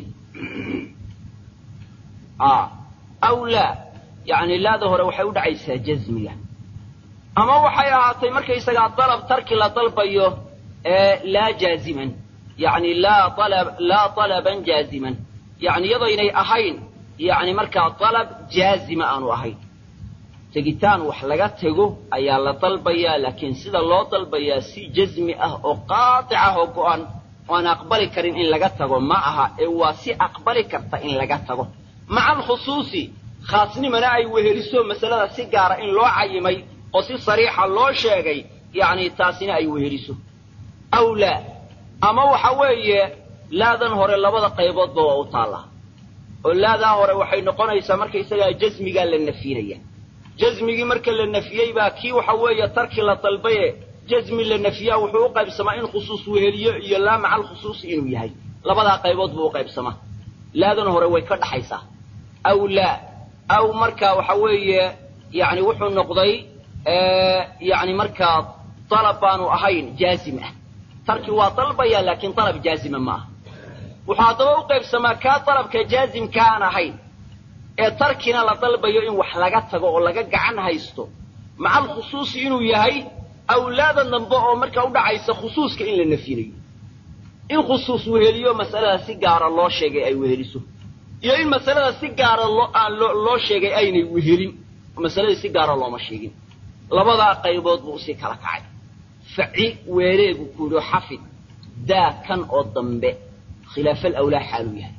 aw laa yani laada hore waxay u dhacaysaa jazmiga ama waxay ahaatay markaysagaa dalab tarki la dalbayo laa jaaziman yani laa alab laa dalaban jaaziman yani iyadaynay ahayn yani markaa dalab jaazima aanu ahayn tegitaan wax laga tego ayaa la dalbayaa laakiin sida loo dalbayaa si jazmi ah oo qaatic ah oo go-an oan aqbali karin in laga tago ma aha ee waa si aqbali karta in laga tago maca alkhusuusi khaasnimana ay weheliso masalada si gaara in loo cayimay oo si sariixa loo sheegay yacni taasina ay weheliso aw laa ama waxa weeye laadan hore labada qayboodba waa u taallaa oo laadaa hore waxay noqonaysaa markaysagaa jasmigaa la nafyinaya jasmigii marka la nafiyey baa kii waxa weeye tarki la dalbaye jasmi la nafiyaa wuxuu u qaybsamaa in khusuus weheliyo iyo laa maca alkhusuusi inuu yahay labadaa qaybood buu u qaybsamaa laadan hore way ka dhaxaysaa aw laa aw markaa waxa weeye yani wuxuu noqday yani markaa dalab baanu ahayn jaazim ah tarki waa dalbaya laakiin dalab jaazima ma aha wuxuu haddaba u qaybsamaa kaa dalabka jaazimka aan ahayn ee tarkina la dalbayo in wax laga tago oo laga gacan haysto maca alkhusuusi inuu yahay awlaada dambe oo markaa u dhacaysa khusuuska in la nafyinayo in khusuus weheliyo masalada si gaara loo sheegay ay weheliso iyo in masalada si gaara loo aan loo loo sheegay aynay wehelin masaladii si gaara looma sheegin labadaa qaybood buu usii kala kacay faci weereegu ku yidhi xafid daa kan oo dambe khilaafa alawlaa xaaluu yahay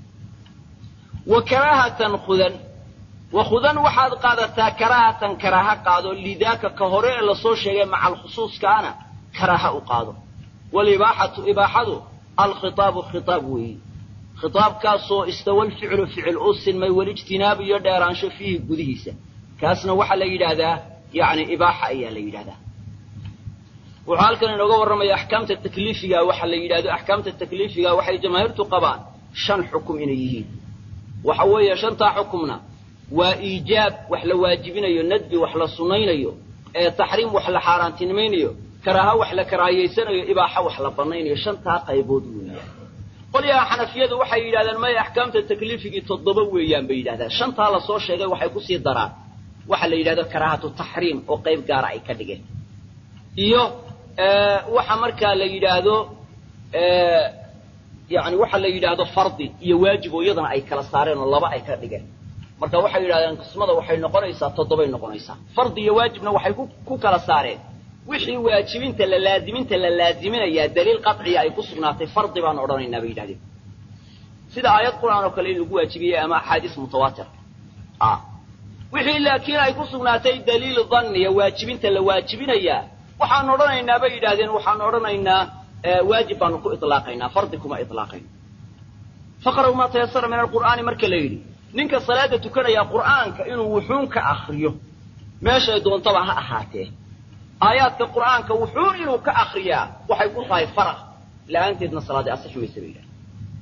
wa karaahatan khudan wa khudan waxaad qaadataa karaahatan karaaha qaado lidaaka ka hore ee lasoo sheegay maca alkhusuuskaana karaaha u qaado walibaaxatu ibaaxadu alkhitaabu khitaab weeyi khitaabkaasoo istawa lficlu ficil u sinmay walijtinaabu iyo dheeraansho fiihi gudihiisa kaasna waxaa la yidhaahdaa yani ibaaxa ayaa la yidhahdaa wuxuu halkan inooga warramaya axkaamta takliifiga waxa la yidhahdo axkaamta takliifiga waxay jamaahiirtu qabaan shan xukum inay yihiin waxa weeye shantaa xukumna waa iijaab wax la waajibinayo nadbi wax la sunnaynayo ee taxriim wax la xaaraantinimaynayo karaaha wax la karaahiyaysanayo ibaaxa wax la bannaynayo shantaa qaybood weeyaan qolyaha xanafiyadu waxay yidhahdeen maya axkaamta takliifigii toddoba weeyaan bay yidhahdaan shantaa lasoo sheegay waxay kusii daraan waxa la yidhahdo karaahatu taxriim oo qayb gaara ay ka dhigeen iyo waxa markaa la yidhaahdo yani waxa la yidhaahdo fardi iyo waajib oo iyadana ay kala saareen oo laba ay ka dhigeen marka waxay yidhahdeen qismada waxay noqonaysaa toddobay noqonaysaa fardi iyo waajibna waxay ku kala saareen wixii waajibinta la laaziminta la laaziminayaa daliil qaطciya ay ku sugnaatay fardi baan odhanaynaa bay yidhahdeen sida aayad qur'aan oo kale in lagu waajibiyey ama axaadiis mutawaatir wixii laakiin ay ku sugnaatay daliil danniya waajibinta la waajibinayaa waxaan odhanaynaa bay yidhahdeen waxaan odhanaynaa waajib baanu ku ilaaqaynaa fardi kuma ilaaqayno faqra'u maa tayasara min alqur'aani marka la yidhi ninka salaada tukanaya qur'aanka inuu wuxuun ka akriyo meeshay doontaba ha ahaatee aayaadka qur'aanka wuxuun inuu ka akriyaa waxay ku tahay faraq la'aanteedna salaadii asixi maysa bay yidhahdeen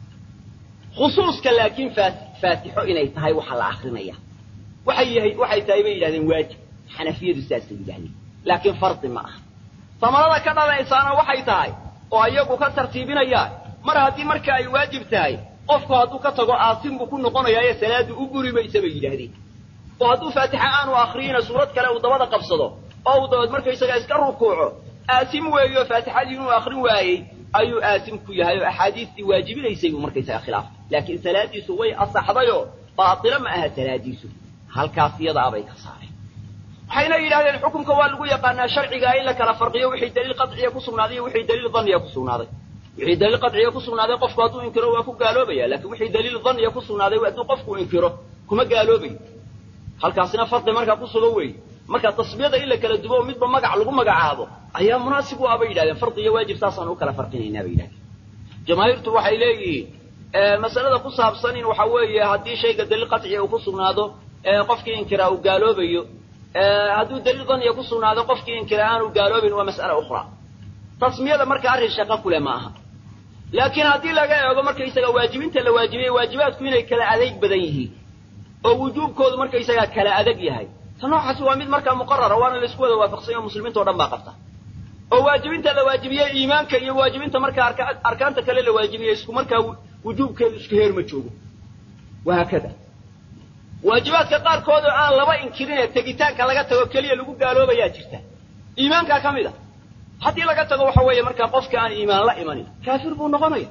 khusuuska laakiin faatixo inay tahay waxa la akrinaya waxay yahay waxay tahay bay yidhahdeen waajib xanafiyadu saasay yidhahdeen laakiin fardi ma aha samarada ka dhalaysaana waxay tahay oo iyagu ka tartiibinayaan mar haddii marka ay waajib tahay qofku hadduu ka tago aasin buu ku noqonayaaye salaadu u buri maysa bay yidhaahdeen oo hadduu faatixa aanu akriyina suurad kale uu dabada qabsado oo uu dabeed markaysaga iska rukuuco aasim weeyo faatixadii inuu akrin waayey ayuu aasim ku yahay oo axaadiistii waajibinaysay buu markaysaga khilaaf laakiin salaadiisu way asaxdayoo baatilo ma aha salaadiisu halkaas iyadaa bay ka saareen waxayna yidhahdeen xukunka waa lagu yaqaanaa sharcigaa in la kala farqiyo wixii daliil qaciya ku sugnaaday iyo wixii daliil dhanniya ku sugnaaday wixii daliil qaciya ku sugnaaday qofku hadduu inkiro waa ku gaaloobaya laakiin wixii daliil dhanniya ku sugnaaday hadduu qofku inkiro kuma gaaloobayo halkaasina fardi markaa ku sugan weeye marka tasbiyada in la kala dubo oo midba magac lagu magacaabo ayaa munaasib u ah bay yidhahdeen fardi iyo waajib saasaan u kala farqinaynaa bay yidhahdeen jamaahiirtu waxay leeyihiin masalada ku saabsan in waxa weeye haddii shayga daliil qaciya uu ku sugnaado qofkii inkiraa uu gaaloobayo hadduu daliil daniya ku sugnaado qofkii inkira aanu gaaloobayn waa mas'ala ukhraa tasmiyada marka arrin shaqo kule ma aha laakiin haddii laga eego markaysaga waajibinta la waajibiyey waajibaadku inay kala adeeg badan yihiin oo wujuubkoodu markaysaga kala adag yahay ta noocaasi waa mid markaa muqarara waana laisku wada waafaqsanya o muslimiinta o dhan baa qabta oo waajibinta la waajibiyey iimaanka iyo waajibinta markaa arkaanta kale la waajibiyey isku markaa wujuubkeedu isku heer ma joogo wahaakada waajibaadka qaarkood oo aan laba inkirinee tegitaanka laga tago keliya lagu gaaloobayaa jirta iimaankaa ka mid a haddii laga tago waxa weeye markaa qofka aan iimaan la imanin kaafir buu noqonaya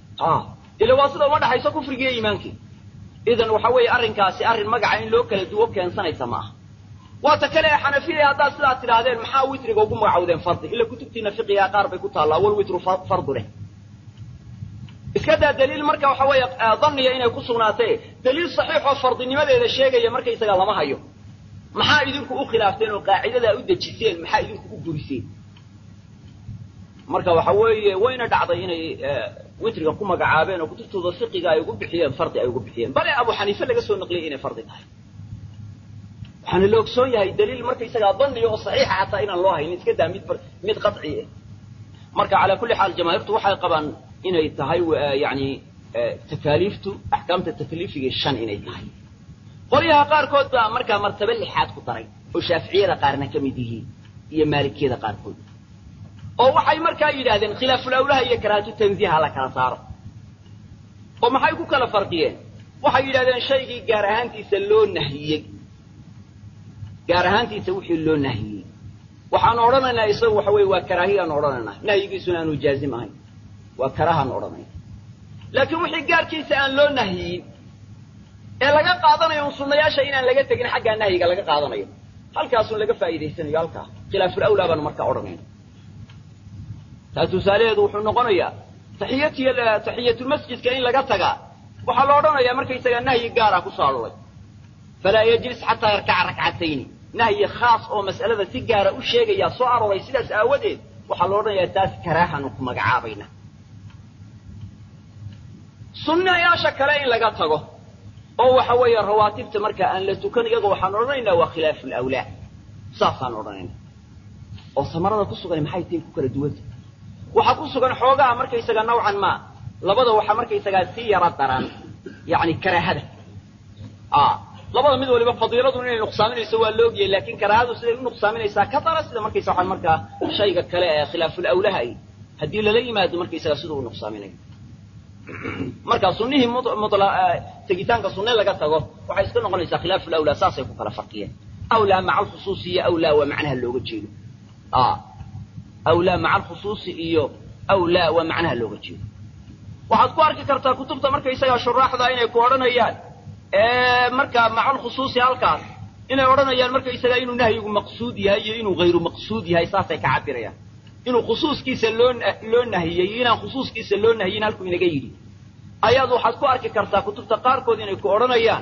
ila waa sida uma dhaxayso kufrigiiyo iimaankii idan waxa weeye arrinkaasi arrin magaca in loo kala duwo keensanaysa ma aha waata kale ee xanafiya haddaad sidaa tidhaahdeen maxaa witriga ugu magacowdeen fardi ila kutubtiina fiqigaa qaar bay ku taallaa wal witru fardu leh iska daa daliil marka waxa weeye dhanniya inay ku sugnaatee daliil saxiix oo fardinimadeeda sheegaya markaysaga lama hayo maxaa idinku u khilaafteen oo qaacidadaa u dejiseen maxaa idinku u buriseen marka waxa weeye wayna dhacday inay witriga ku magacaabeen oo kutubtooda fiqiga ay ugu bixiyeen fardi ay ugu bixiyeen bale abu xaniife laga soo naqliyey inay fardi tahay waxaana la ogsoon yahay daliil markaysagaa dhanniya oo saxiixa xataa inaan loo haynin iska daa mid mid qaci ah marka calaa kulli xaal jamaahiirtu waxay qabaan inay tahay yani takaaliiftu axkaamta takliifiga shan inay tahay qolyaha qaarkood baa markaa martaba lixaad ku daray oo shaaficiyada qaarna ka mid yihiin iyo maalikiyada qaarkood oo waxay markaa yidhaahdeen khilaafulawlaha iyo karaahatu tanziiha la kala saaro oo maxay ku kala farqiyeen waxay yidhahdeen shaygii gaar ahaantiisa loo nahiyey gaar ahaantiisa wixii loo nahiyey waxaan odhanaynaa isagu waxa weye waa karaahiyaanu odhanaynaa nahyigiisuna aanu jaazim ahayn waa karahaan odhanayna laakiin wixii gaarkiisa aan loo nahyiyin ee laga qaadanayo un sunnayaasha inaan laga tegin xaggaa nahyiga laga qaadanayo halkaasun laga faa'iidaysanayo halkaa khilaafulawlaa baanu markaa odhanayna taa tusaalaheedu wuxuu noqonayaa taxiyatiy taxiyatulmasjidka in laga tagaa waxaa la odhanayaa markaysagaa nahyi gaara ku soo aroray falaa yajlis xataa yarkaca rakcatayni nahyi khaas oo mas'alada si gaara u sheegayaa soo arooray sidaas aawadeed waxaa la odhanayaa taas karaahaanu ku magacaabayna sunnayaasha kale in laga tago oo waxa weeye rawaatibta markaa aan la tukan iyaga waxaan odhanaynaa waa khilaafu lawlaa saasaan odhanayna oo samarada ku sugan maxay tahay ku kala duwanta waxaa ku sugan xoogaha markaysaga nawcan maa labada waxaa markaysagaa si yaro daran yani karaahada labada mid waliba fadiiladu inay nuqsaaminayso waa la ogyahay laakin karaahadu siday u nuqsaaminaysaa ka dara sida markaysa waxaan markaa shayga kale ee khilaafulawlaha ay haddii lala yimaado markaysaga siduu u nuqsaaminayo marka sunihii tegitaanka sunne laga tago waxay iska noqonaysaa khilaafulawlaa saasay ku kala farqiyeen awlaa maca alkhusuusi iyo awlaa waa macnaha looga jeedo awlaa maca alkhusuusi iyo awlaa waa macnaha looga jeedo waxaad ku arki kartaa kutubta markaysagaa shuraaxda inay ku odhanayaan markaa maca alkhusuusi halkaas inay odhanayaan markaysagaa inuu nahyigu maqsuud yahay iyo inuu hayru maqsuud yahay saasay ka cabirayaan inuu khusuuskiisa loo loo nahiyey iyo inaan khusuuskiisa loo nahiyin halkuu inaga yidhi ayaad waxaad ku arki kartaa kutubta qaarkood inay ku odhanayaan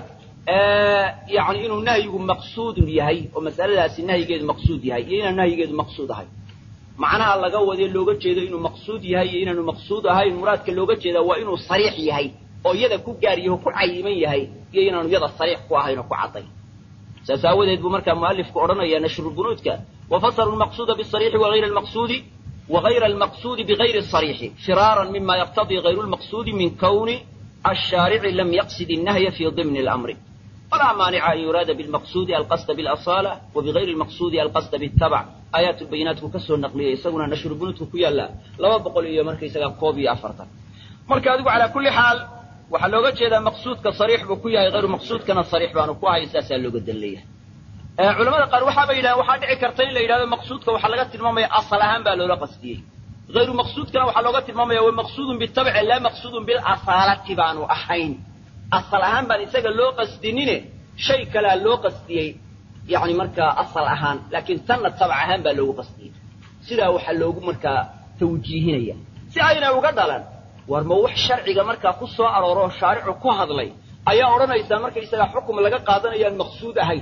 yani inuu nahyigu maqsuudun yahay oo masaladaasi nahyigeedu maqsuud yahay iyo inaan nahyigeedu maqsuud ahay macnaha laga wadee looga jeedo inuu maqsuud yahay iyo inaanu maqsuud ahayn muraadka looga jeedaa waa inuu sariix yahay oo iyada ku gaaryaho ku cayiman yahay iyo inaanu iyada sariix ku ahayn oo ku caddayn saas aawadeed buu markaa mualifku odhanaya nashrubunuudka wafasaru lmaqsuuda bisariixi wagayra almaqsuudi wagayra almaqsuudi bigayri asariixi firaaran mima yaqtadii gayru lmaqsuudi min kawni ashaarici lam yaqsid innahya fi dimni اlamri walaa maanica an yuraada bilmaqsuudi alqasda bilasaala wa bigayri lmaqsuudi alqasda bitabc aayaat lbayinaatku ka soo naqliyay isaguna nashrubunuudka ku yaalla laba boqol iyo markaysagaa koob iyo afartan marka adigu calaa kulli xaal waxaa looga jeedaa maqsuudka sariix buu ku yahay hayru maqsuudkana sariix baanu ku ahayn saasaa looga dan leeyahay culamada qaar waxaaba yidhahdeen waxaa dhici karta in la yidhahdo maqsuudka waxaa laga tilmaamaya asal ahaan baa loola qasdiyey hayru maqsuudkana waxaa looga tilmaamaya wa maqsuudun bitabci laa maqsuudun bilasaalati baanu ahayn asal ahaan baan isaga loo qasdinine shay kalea loo qasdiyey yani markaa asal ahaan laakiin tanna tabc ahaan baa loogu qasdiyey sidaa waxaa loogu markaa tawjiihinaya si ayna uga dhalan war ma wax sharciga markaa ku soo arooroo shaaricu ku hadlay ayaa odhanaysaa markaysagaa xukum laga qaadanayaan maqsuud ahayn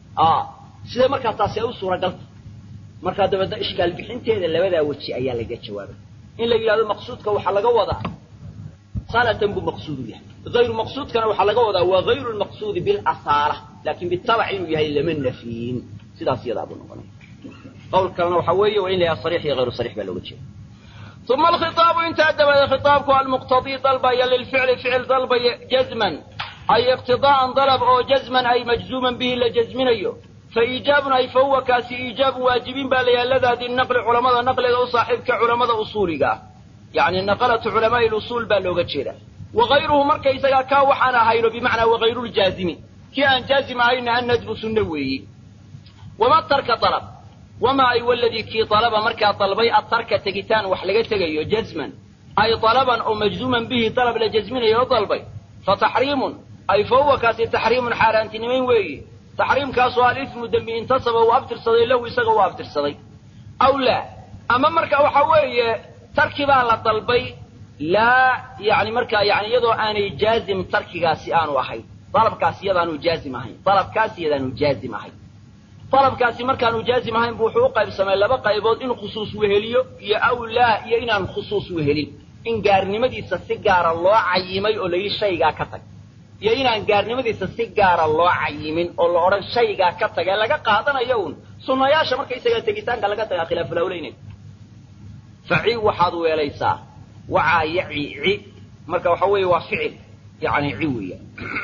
sidee markaa taasi ay u suuragalta markaa dabeedna ishkaal bixinteeda labadaa weji ayaa laga jawaabay in la yidhahdo maqsuudka waxaa laga wadaa salatan buu maqsuudu yahay hayru maqsuudkana waxaa laga wadaa waa hayru lmaqsuudi bilasaala laakin bitabac inuu yahay lama nafiyin sidaas iyadaa buu noqonaya qowl kalena waxaa weeye waa in la yaha sariix iyo hayru sariix baa looga jeeda uma alkhitaabu intaa dabadeed khitaabku almuqtadii dalbaya lilficli ficil dalbaya jazman ay iqtidaa'an dalab oo jazman ay majzuuman bihi la jazminayo fa iijaabun ay fa huwa kaasi iijaabun waajibin baa layaha ladaadi naqli culamada naqliga u saaxiibka culamada usuuliga ah yacni naqalatu culamaa'i lusuul baa looga jeeda wagayruhu markaysagaa kaa waxaan ahayno bimacnaa wagayruuljaazimi kii aan jaazim ahayna an nadbu sunno weeyi wama tarka dalab wamaa ay waladii kii dalaba markaa dalbay atarka tegitaan wax laga tegayo jazman ay dalaban oo majzuuman bihi dalab la jazminayo o dalbay fa taxriimun ay fa huwa kaasi taxriimun xaaraantinimayn weeyi taxriimkaasoo alifmu dembi intasaba uu abtirsaday lahu isaga uu abtirsaday aw laa ama marka waxa weeye tarki baa la dalbay laa yani markaa yani iyadoo aanay jaazim tarkigaasi aanu ahayn dalabkaasi iyadaanu jaazim ahayn dalabkaasi iyadaanu jaazim ahayn dalabkaasi markaanu jaazim ahayn bu wuxuu u qaybsamay laba qaybood in khusuus weheliyo iyo aw laa iyo inaan khusuus wehelin in gaarnimadiisa si gaara loo cayimay oo la yidhi shaygaa ka tag iyo inaan gaarnimadiisa si gaara loo cayimin oo la odhan shaygaa ka tag ee laga qaadanayo uun sunnayaasha markaysaga tegitaanka laga tagaa khilaafulawleynay faci waxaad weelaysaa wacaa yaci ci marka waxa weeye waa ficil yani ci weeyaan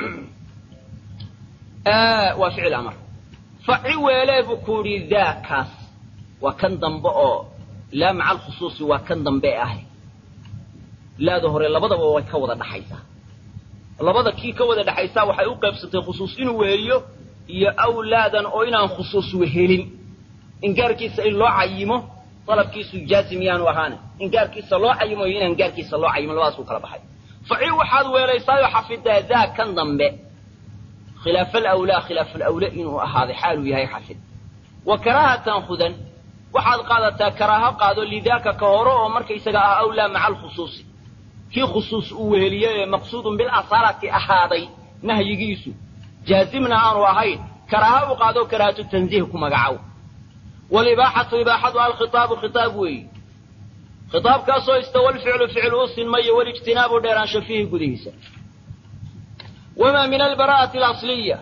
waa ficil amar faci weelee buu ku yidhi daakaas waa kan dambe oo laa maca alkhusuusi waa kan dambe ah laada hore labadaba way ka wada dhaxaysaa labada kii ka wada dhexaysaa waxay u qaybsatay khusuus inuu weheliyo iyo awlaadan oo inaan khusuus wehelin ingaarkiisa in loo cayimo dalabkiisu jaazim yaanu ahaane ingaarkiisa loo cayimo iyo inaan gaarkiisa loo cayimo labadaas u kala baxay faci waxaad weelaysaayo xafidaa daa kan dambe khilaaf alawlaa khilaaf alawla inuu ahaaday xaaluu yahay xafid wa karaahatan khudan waxaad qaadataa karaaho qaado lidaaka ka hore oo markaysaga ah awlaa maca alkhusuusi kii khusuus uu weheliyey ee maqsuudun bilasaalati ahaaday nahyigiisu jaazimna aanu ahayn karaaha u qaado karaahatu tanziih ku magacow walibaaxatu ibaaxadu alkhitaabu khitaab weeyi khitaabkaasoo istawa lficlu ficil u sinmayo walijtinaabu dheeraansho fiihi gudihiisa wamaa min albara'ati alasliya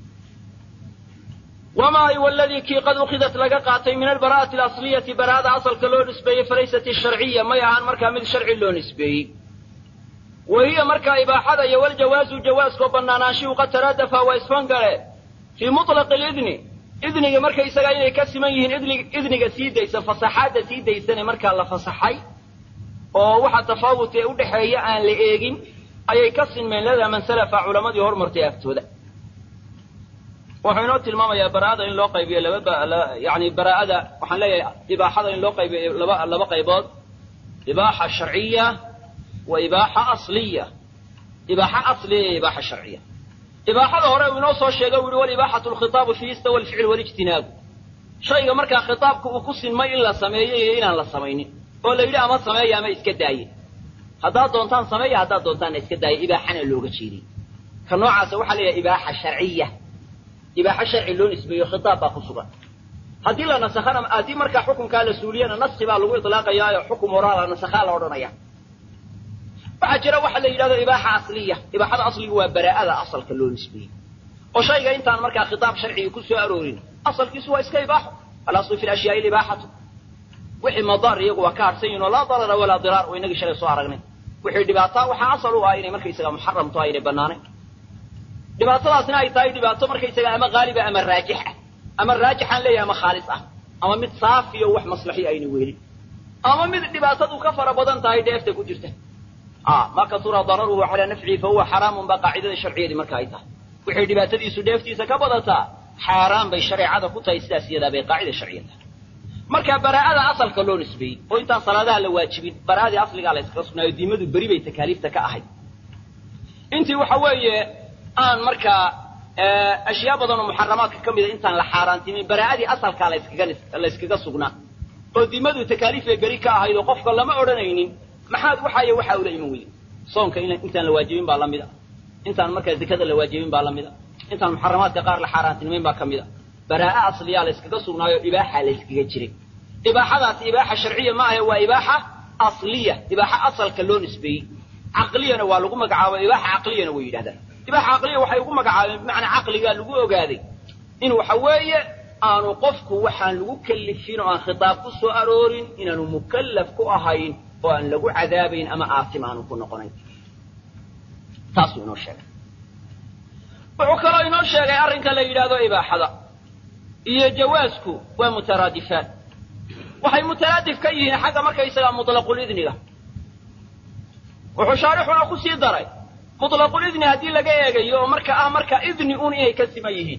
wamaa ay waladii kii qad ukhidat laga qaatay min albara'ati alasliyati bara'ada asalka loo nisbeeyey falaysat isharciya may ahaan markaa mid sharci loo nisbeeyey wa hiya markaa ibaaxada iyo waljawaazu jawaaskoo bannaanaanshihu qad taraadafa waa isfangaleen fii mutlaqi lidni idniga markaysagaa inay ka siman yihiin idniga sii daysa fasaxaadda sii daysane markaa la fasaxay oo waxa tafaawut ee u dhexeeya aan la eegin ayay ka sinmeen ladaa man salafa culamadii hormartay agtooda wuxuu inoo tilmaamayaa bara'ada in loo qaybiyo laba yani bara'ada waxaan leeyahay ibaaxada in loo qaybiyo laba laba qaybood ibaaxa sharciya wa ibaaxa asliya ibaaxa asliya iyo ibaaxa sharciya ibaaxada hore uu inoo soo sheegay u yihi walibaaxatu lkhitaabu fii istawa alficl walijtinaabu shayga markaa khitaabka uu ku sinmay in la sameeyo iyo inaan la samaynin oo la yidhi ama sameeya ama iska daaye haddaad doontaan sameeya haddaad doontaanna iska daaya ibaaxana looga jeediy ka noocaasa waxaa leeyahay ibaaxa sharciya ibaaxo sharci loo nisbeeyo khitaab baa ku sugan haddii la nasakhana haddii markaa xukunkaa la suuliyana naski baa lagu itlaaqayaayo xukum horaa la nasakhaa la odhanaya waxaa jira waxa la yidhahdo ibaaxa asliya ibaaxada asliga waa baraa'ada asalka loo nisbeeyey oo shayga intaan markaa khitaab sharciga ku soo aroorin asalkiisu waa iska ibaaxo alaslu fi lashyaai libaaxatu wixii madaar iyagu waa ka harsan yihin oo laa darara walaa diraar oo inagii shalay soo aragnay wixii dhibaataa waxaa asal u ah inay markaysaga muxaram tahay inay banaanayn dhibaatadaasna ay tahay dhibaato markaysaga ama haaliba ama raajix ah ama raajixaan leeyahay ama khaalis ah ama mid saafiyo wax maslaxi ayna weelin ama mid dhibaatadu ka fara badan tahay dheefta ku jirta ma kasura dararuhu calaa nafcihi fa huwa xaraamun baa qaacidada sharciyadii marka ay tahay wixii dhibaatadiisu dheeftiisa ka badataa xaaraan bay shareecada ku tahay sidaas iyadaa bay qaacida sharciya tahay marka baraa'ada asalka loo nisbeeyey oo intaan salaadaha la waajibin bara'adii asligaa la iskaga sugnaayo diimadu beri bay takaaliifta ka ahayd intii waxa weeye aan markaa ashyaa badan oo muxaramaadka ka mida intaan la xaaraantimin baraa'adii asalkaa laskaga la yskaga sugnaa oo diimadu takaaliif bay beri ka ahayd oo qofka lama odhanaynin maxaad waxaayo waxaa ula iman weyde soonka intaan la waajibin baa la mid a intaan markaa zakada la waajibin baa la mid a intaan muxaramaadka qaar la xaaraantinimayn baa ka mid a baraa'a asliyaa la yskaga sugnaayo ibaaxa la yskaga jiray ibaaxadaas ibaaxa sharciya ma ahe waa ibaaxa asliya ibaaxa asalka loo nisbeeyey caqliyana waa lagu magacaabo ibaaxa caqliyana way yidhahdaan ibaaxa caqliya waxay ugu magacaabeen bimacnaa caqligaa lagu ogaaday in waxa weeye aanu qofku waxaan lagu kellifin oo aan khitaab ku soo aroorin inaanu mukallaf ku ahayn oo aan lagu cadaabayn ama aasim aanu ku noqonayn taasuu inoo sheegay wuxuu kaloo inoo sheegay arrinka la yidhaahdo ibaaxada iyo jawaasku waa mutaraadifaan waxay mutaraadif ka yihiin xagga markaysagaa mutlaqulidniga wuxuu shaarixuna ku sii daray mutlaqulidni haddii laga eegayo oo marka ah marka idni uun inay ka siman yihiin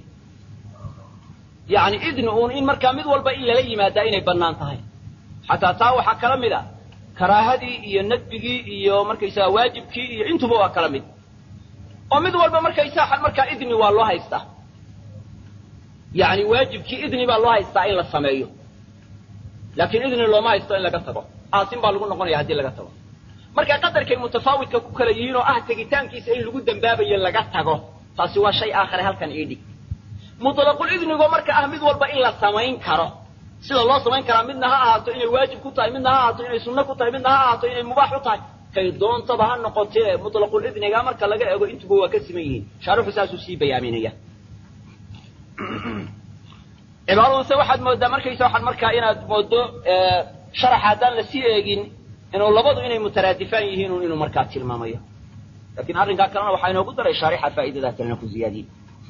yacni idni uun in markaa mid walba in lala yimaadaa inay bannaan tahay xataa taa waxaa kala mid a karaahadii iyo nadbigii iyo markaysaga waajibkii iyo intuba waa kala mid oo mid walba markaysaa markaa idni waa loo haystaa yacni waajibkii idni baa loo haystaa in la sameeyo laakiin idni looma haysto in laga tago aasin baa lagu noqonaya haddii laga tago marka qadarkay mutafaawidka ku kala yihiin oo ah tegitaankiisa in lagu dembaabayo laga tago taasi waa shay aakhare halkan ii dhig mutlaqul idnigo marka ah mid walba in la samayn karo sida loo samayn karaa midna ha ahaato inay waajib ku tahay midna ha ahaato inay sunno ku tahay midna ha ahaato inay mubaax u tahay kay doontaba ha noqotee mutlaqul idniga marka laga eego intuba waa ka siman yihiin shaaruxu saasuu sii bayaaminaya cibaadaduse waxaad moodaa markaysa waxaad markaa inaad moodo sharaxa haddaan lasii eegin inuu labadu inay mutaraadifaan yihiin un inuu markaa tilmaamayo lakin arrinkaa kalena waxaa inoogu daray shaarixa faa'idadaa kalena ku ziyaadiyey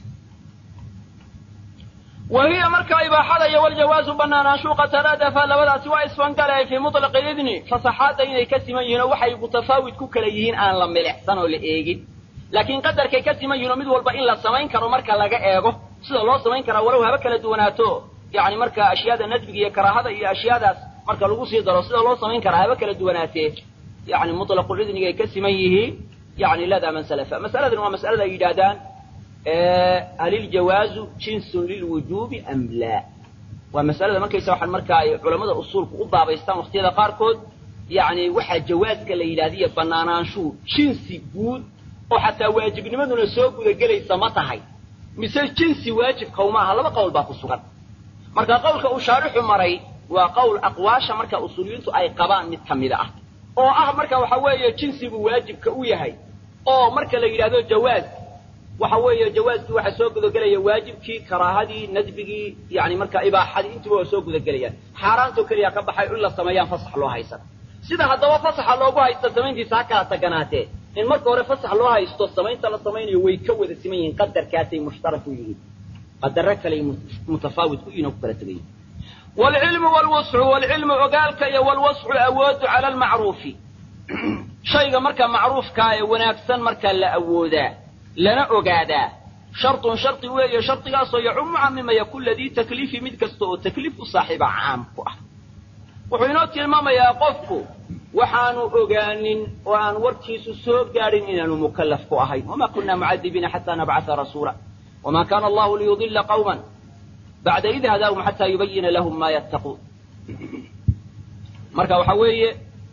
wa hiya markaa ibaaxada iyo waljawaazu banaanaanshu qad taraadafa labadaasi waa isfangalay fii mutlaqi idni fasaxaadda inay ka siman yihiin oo waxay mutafaawid ku kala yihiin aan la milicsan oo la eegin laakiin qadarkay ka siman yihin oo mid walba in la samayn karo marka laga eego sida loo samayn karaa walow haba kala duwanaato yani marka ashyaada nadbiga iyo karaahada iyo ashyaadaas marka lagu sii daro sida loo samayn karaa haba kala duwanaatee yani mutlaqul idniga ay ka siman yihiin yani ladaa man salafa masaladan waa masalada ay yidhaahdaan haliljawaazu jinsun lilwujuubi am laa waa masalada markaysa waxaan markaa ay culamada usuulku u baabaystaan waqtiyada qaarkood yani waxaa jawaaska la yidhahdiyo banaanaanshuhu jinsi guud oo xataa waajibnimaduna soo gudagelaysa ma tahay mise jinsi waajibkawma aha laba qowl baa ku sugan marka qowlka uu shaarixu maray waa qowl aqwaasha marka usuuliyiintu ay qabaan mid ka mida ah oo ah marka waxa weeye jinsigu waajibka u yahay oo marka la yidhahdo jawaaz waxa weeye jawaaskii waxaa soo gudagelaya waajibkii karaahadii nadbigii yani marka ibaaxadii intuba waa soo gudagelayaan xaaraantoo keliya ka baxay in la sameeyaan fasax loo haysan sida haddaba fasaxa loogu haysta samayntiisa ha kala taganaatee in marka hore fasax loo haysto samaynta la samaynayo way ka wada siman yihiin qadarkaasay mushtarak u yihiin qadaro kaley mutafaawid ku yihin oo ku kala tegan yihin waalcilmu waalwascu waalcilmu ogaalka iyo waalwascu awoodu cala almacruufi shayga marka macruufkaa ee wanaagsan markaa la awoodaa lana ogaadaa shartun shardi weeye shardigaasoo yacumu camimaya kula dii takliifi mid kasta oo takliif u saaxiiba caam ku ah wuxuu inoo tilmaamayaa qofku waxaanu ogaanin oo aan warkiisu soo gaadhin inaanu mukallaf ku ahayn wama kunna mucadibiina xataa nabcata rasuula wama kaana allahu liyudila qawman bacda id hadaahum xataa yubayina lahum ma yattaquun marka waxa weeye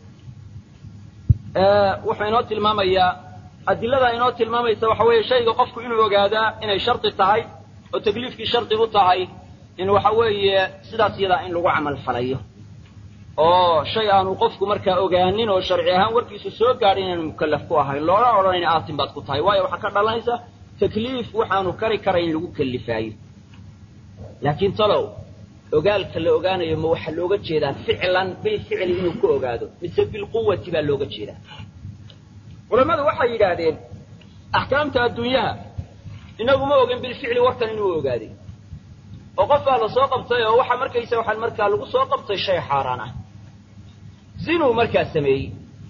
wuxuu inoo tilmaamayaa adiladaa inoo tilmaamaysa waxa weeye shayga qofku inuu ogaadaa inay shardi tahay oo takliifkii shardi u tahay in waxa weeye sidaas iyadaa in lagu camal falayo oo shay aanu qofku markaa ogaanin oo sharci ahaan warkiisu soo gaadhin inaanu mukallaf ku ahayn loola odhanayn aatin baad ku tahay waayo waxaa ka dhalanaysa takliif waxaanu kari karayn lagu kellifaayo laakiin talow ogaalka la ogaanayo ma waxaa looga jeedaa ficlan bilficli inuu ku ogaado mise bilquwati baa looga jeedaa culammadu waxay yidhaahdeen axkaamta adduunyaha inagu ma ogin bilficli warkan inuu ogaaday oo qof baa la soo qabtay oo waxa markaysa waxaan markaa lagu soo qabtay shay xaaraan ah sinuu markaa sameeyey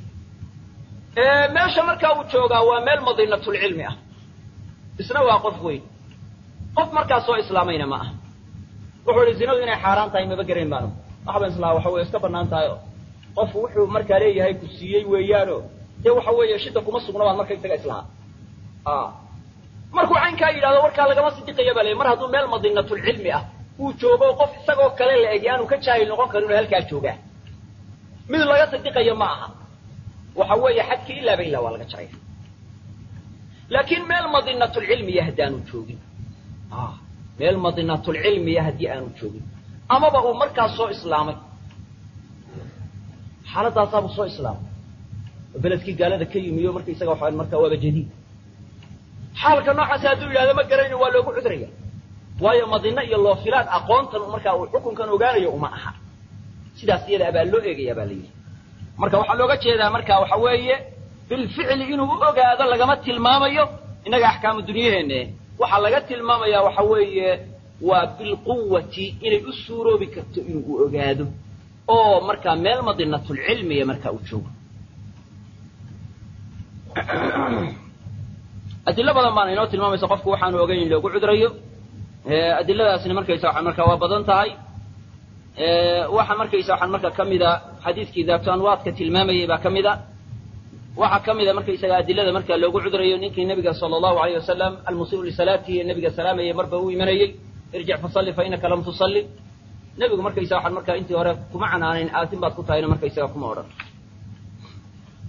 meesha markaa uu joogaa waa meel madinatulcilmi ah isna waa qof weyn qof markaa soo islaamayna ma aha wuxuu ihi zinadu inay xaaraan tahay maba gerayn baanu waxbaan islaa waxa weye iska bannaan tahay oo qofku wuxuu markaa leeyahay ku siiyey weeyaano dee waxa weeye shida kuma sugna baan marka isaga islahaa markuu caynkaa yidhahdo warkaa lagama sidiqaya baa le mar hadduu meel madinatulcilmi ah uu joogo qof isagoo kale la eg aanu ka jaahil noqon karin oo halkaa joogaa mid laga sidiqayo ma aha waxa weeye xadkii ilaaba ilaa waa laga jaraya laakiin meel madinatulcilmiya haddaanu joogin meel madinatulcilmiya haddii aanu joogin amaba uu markaas soo islaamay xaaladaasaabuu soo islaamay oo beledkii gaalada ka yimiyo markaisaga waxa markaa waaba jadiid xaalka noocaasi hadduu yidhahdo ma garayno waa loogu cudraya waayo madino iyo loofilaad aqoontan markaa uu xukunkan ogaanayo uma aha sidaas iyada abaa loo eegaya baa la yidhi marka waxaa looga jeedaa marka waxa weeye bilficli inuu u ogaado lagama tilmaamayo innaga axkaamu dunyaheenne waxaa laga tilmaamayaa waxa weeye waa bilquwati inay u suuroobi karto inuu u ogaado oo markaa meel madinatulcilmiya markaa uu joogo adilo badan baana inoo tilmaamaysa qofku waxaanu ogeyn in loogu cudrayo adiladaasina markaysa waxaan markaa waa badan tahay waxa markaysa waxaan markaa ka mida xadiiskii daabto anwaadka tilmaamayay baa ka mida waxaa ka mida markaysaga adilada markaa loogu cudrayo ninkii nabiga sala allahu alayh wasalam almusiru lisalaatihi ee nabiga salaamayay marba u imanayey irjic fasalli fa inaka lam tusalli nebigu markaysa waxaan markaa intii hore kuma canaanayn aatin baad ku tahayna markaysaga kuma odhan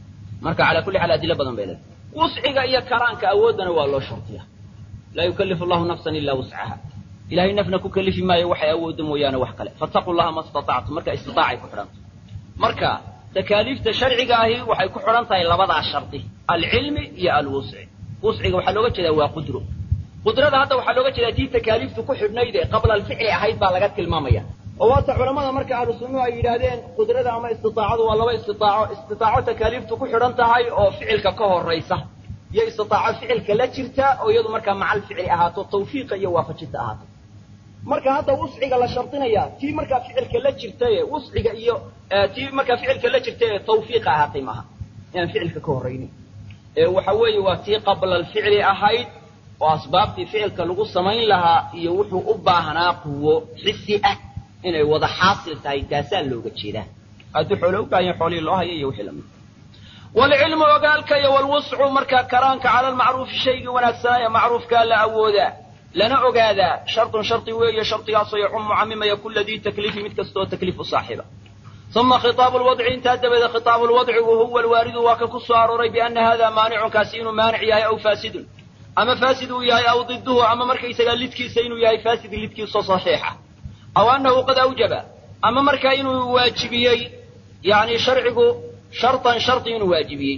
marka calaa kulli xaal adilo badan bay leedahay wusciga iyo karaanka awooddana waa loo shartiya laa yukallifu allahu nafsan ilaa wuscaha ilahay nafna ku kalifi maayo waxay awooddo mooyaane wax kale fattaquu llaha ma istatactum marka istiaacay ku xidhanta marka takaaliifta sharciga ahi waxay ku xidhan tahay labadaa shardi alcilmi iyo alwusci wusciga waxaa looga jeedaa waa qudro qudrada hadda waxaa looga jeedaa tii takaaliiftu ku xidhnayd ee qabla alficli ahayd baa laga tilmaamaya oo waata culamada marka ahlu sunnuhu ay yidhaahdeen qudrada ama istiaacadu waa laba istitaaco istitaaco takaaliiftu ku xidhan tahay oo ficilka ka horaysa iyo istitaaco ficilka la jirta oo iyadu markaa macal ficli ahaato tawfiiqa iyo waafajinta ahaato marka hadda wusciga la shardinaya tii markaa ficilka la jirtaye wusciga iyo tii markaa ficilka la jirta ee tawfiiqa ahaatay maaha inaan ficilka ka horraynin ee waxa weeye waa tii qabla alficli ahayd oo asbaabtii ficilka lagu samayn lahaa iyo wuxuu u baahnaa quwo xisi ah inay wada xaasil tahay taasaa looga jeedaa haddii xoole u baahan yahay xoolihii loo hayo iyo wixii lamid waalcilmu ogaalka iyo walwuscu markaa karaanka cala almacruufi shaygii wanaagsanaa ee macruufkaa la awoodaa lana ogaadaa shartun shardi weeye shardigaasoo yacumu camimaya kula dii takliifi mid kastaoo takliif u saaxiiba uma khitaabu lwadci intaa dabadeed khitaabu lwadcigu huwa alwaaridu waa ka ku soo arooray biana hada maanicun kaasi inuu maanic yahay aw faasidun ama faasid uu yahay aw diduhu ama markaysagaa lidkiisa inuu yahay faasid lidkiisoo saxiixa aw annahu qad awjaba ama markaa inuu waajibiyey yani sharcigu shartan shardi inuu waajibiyey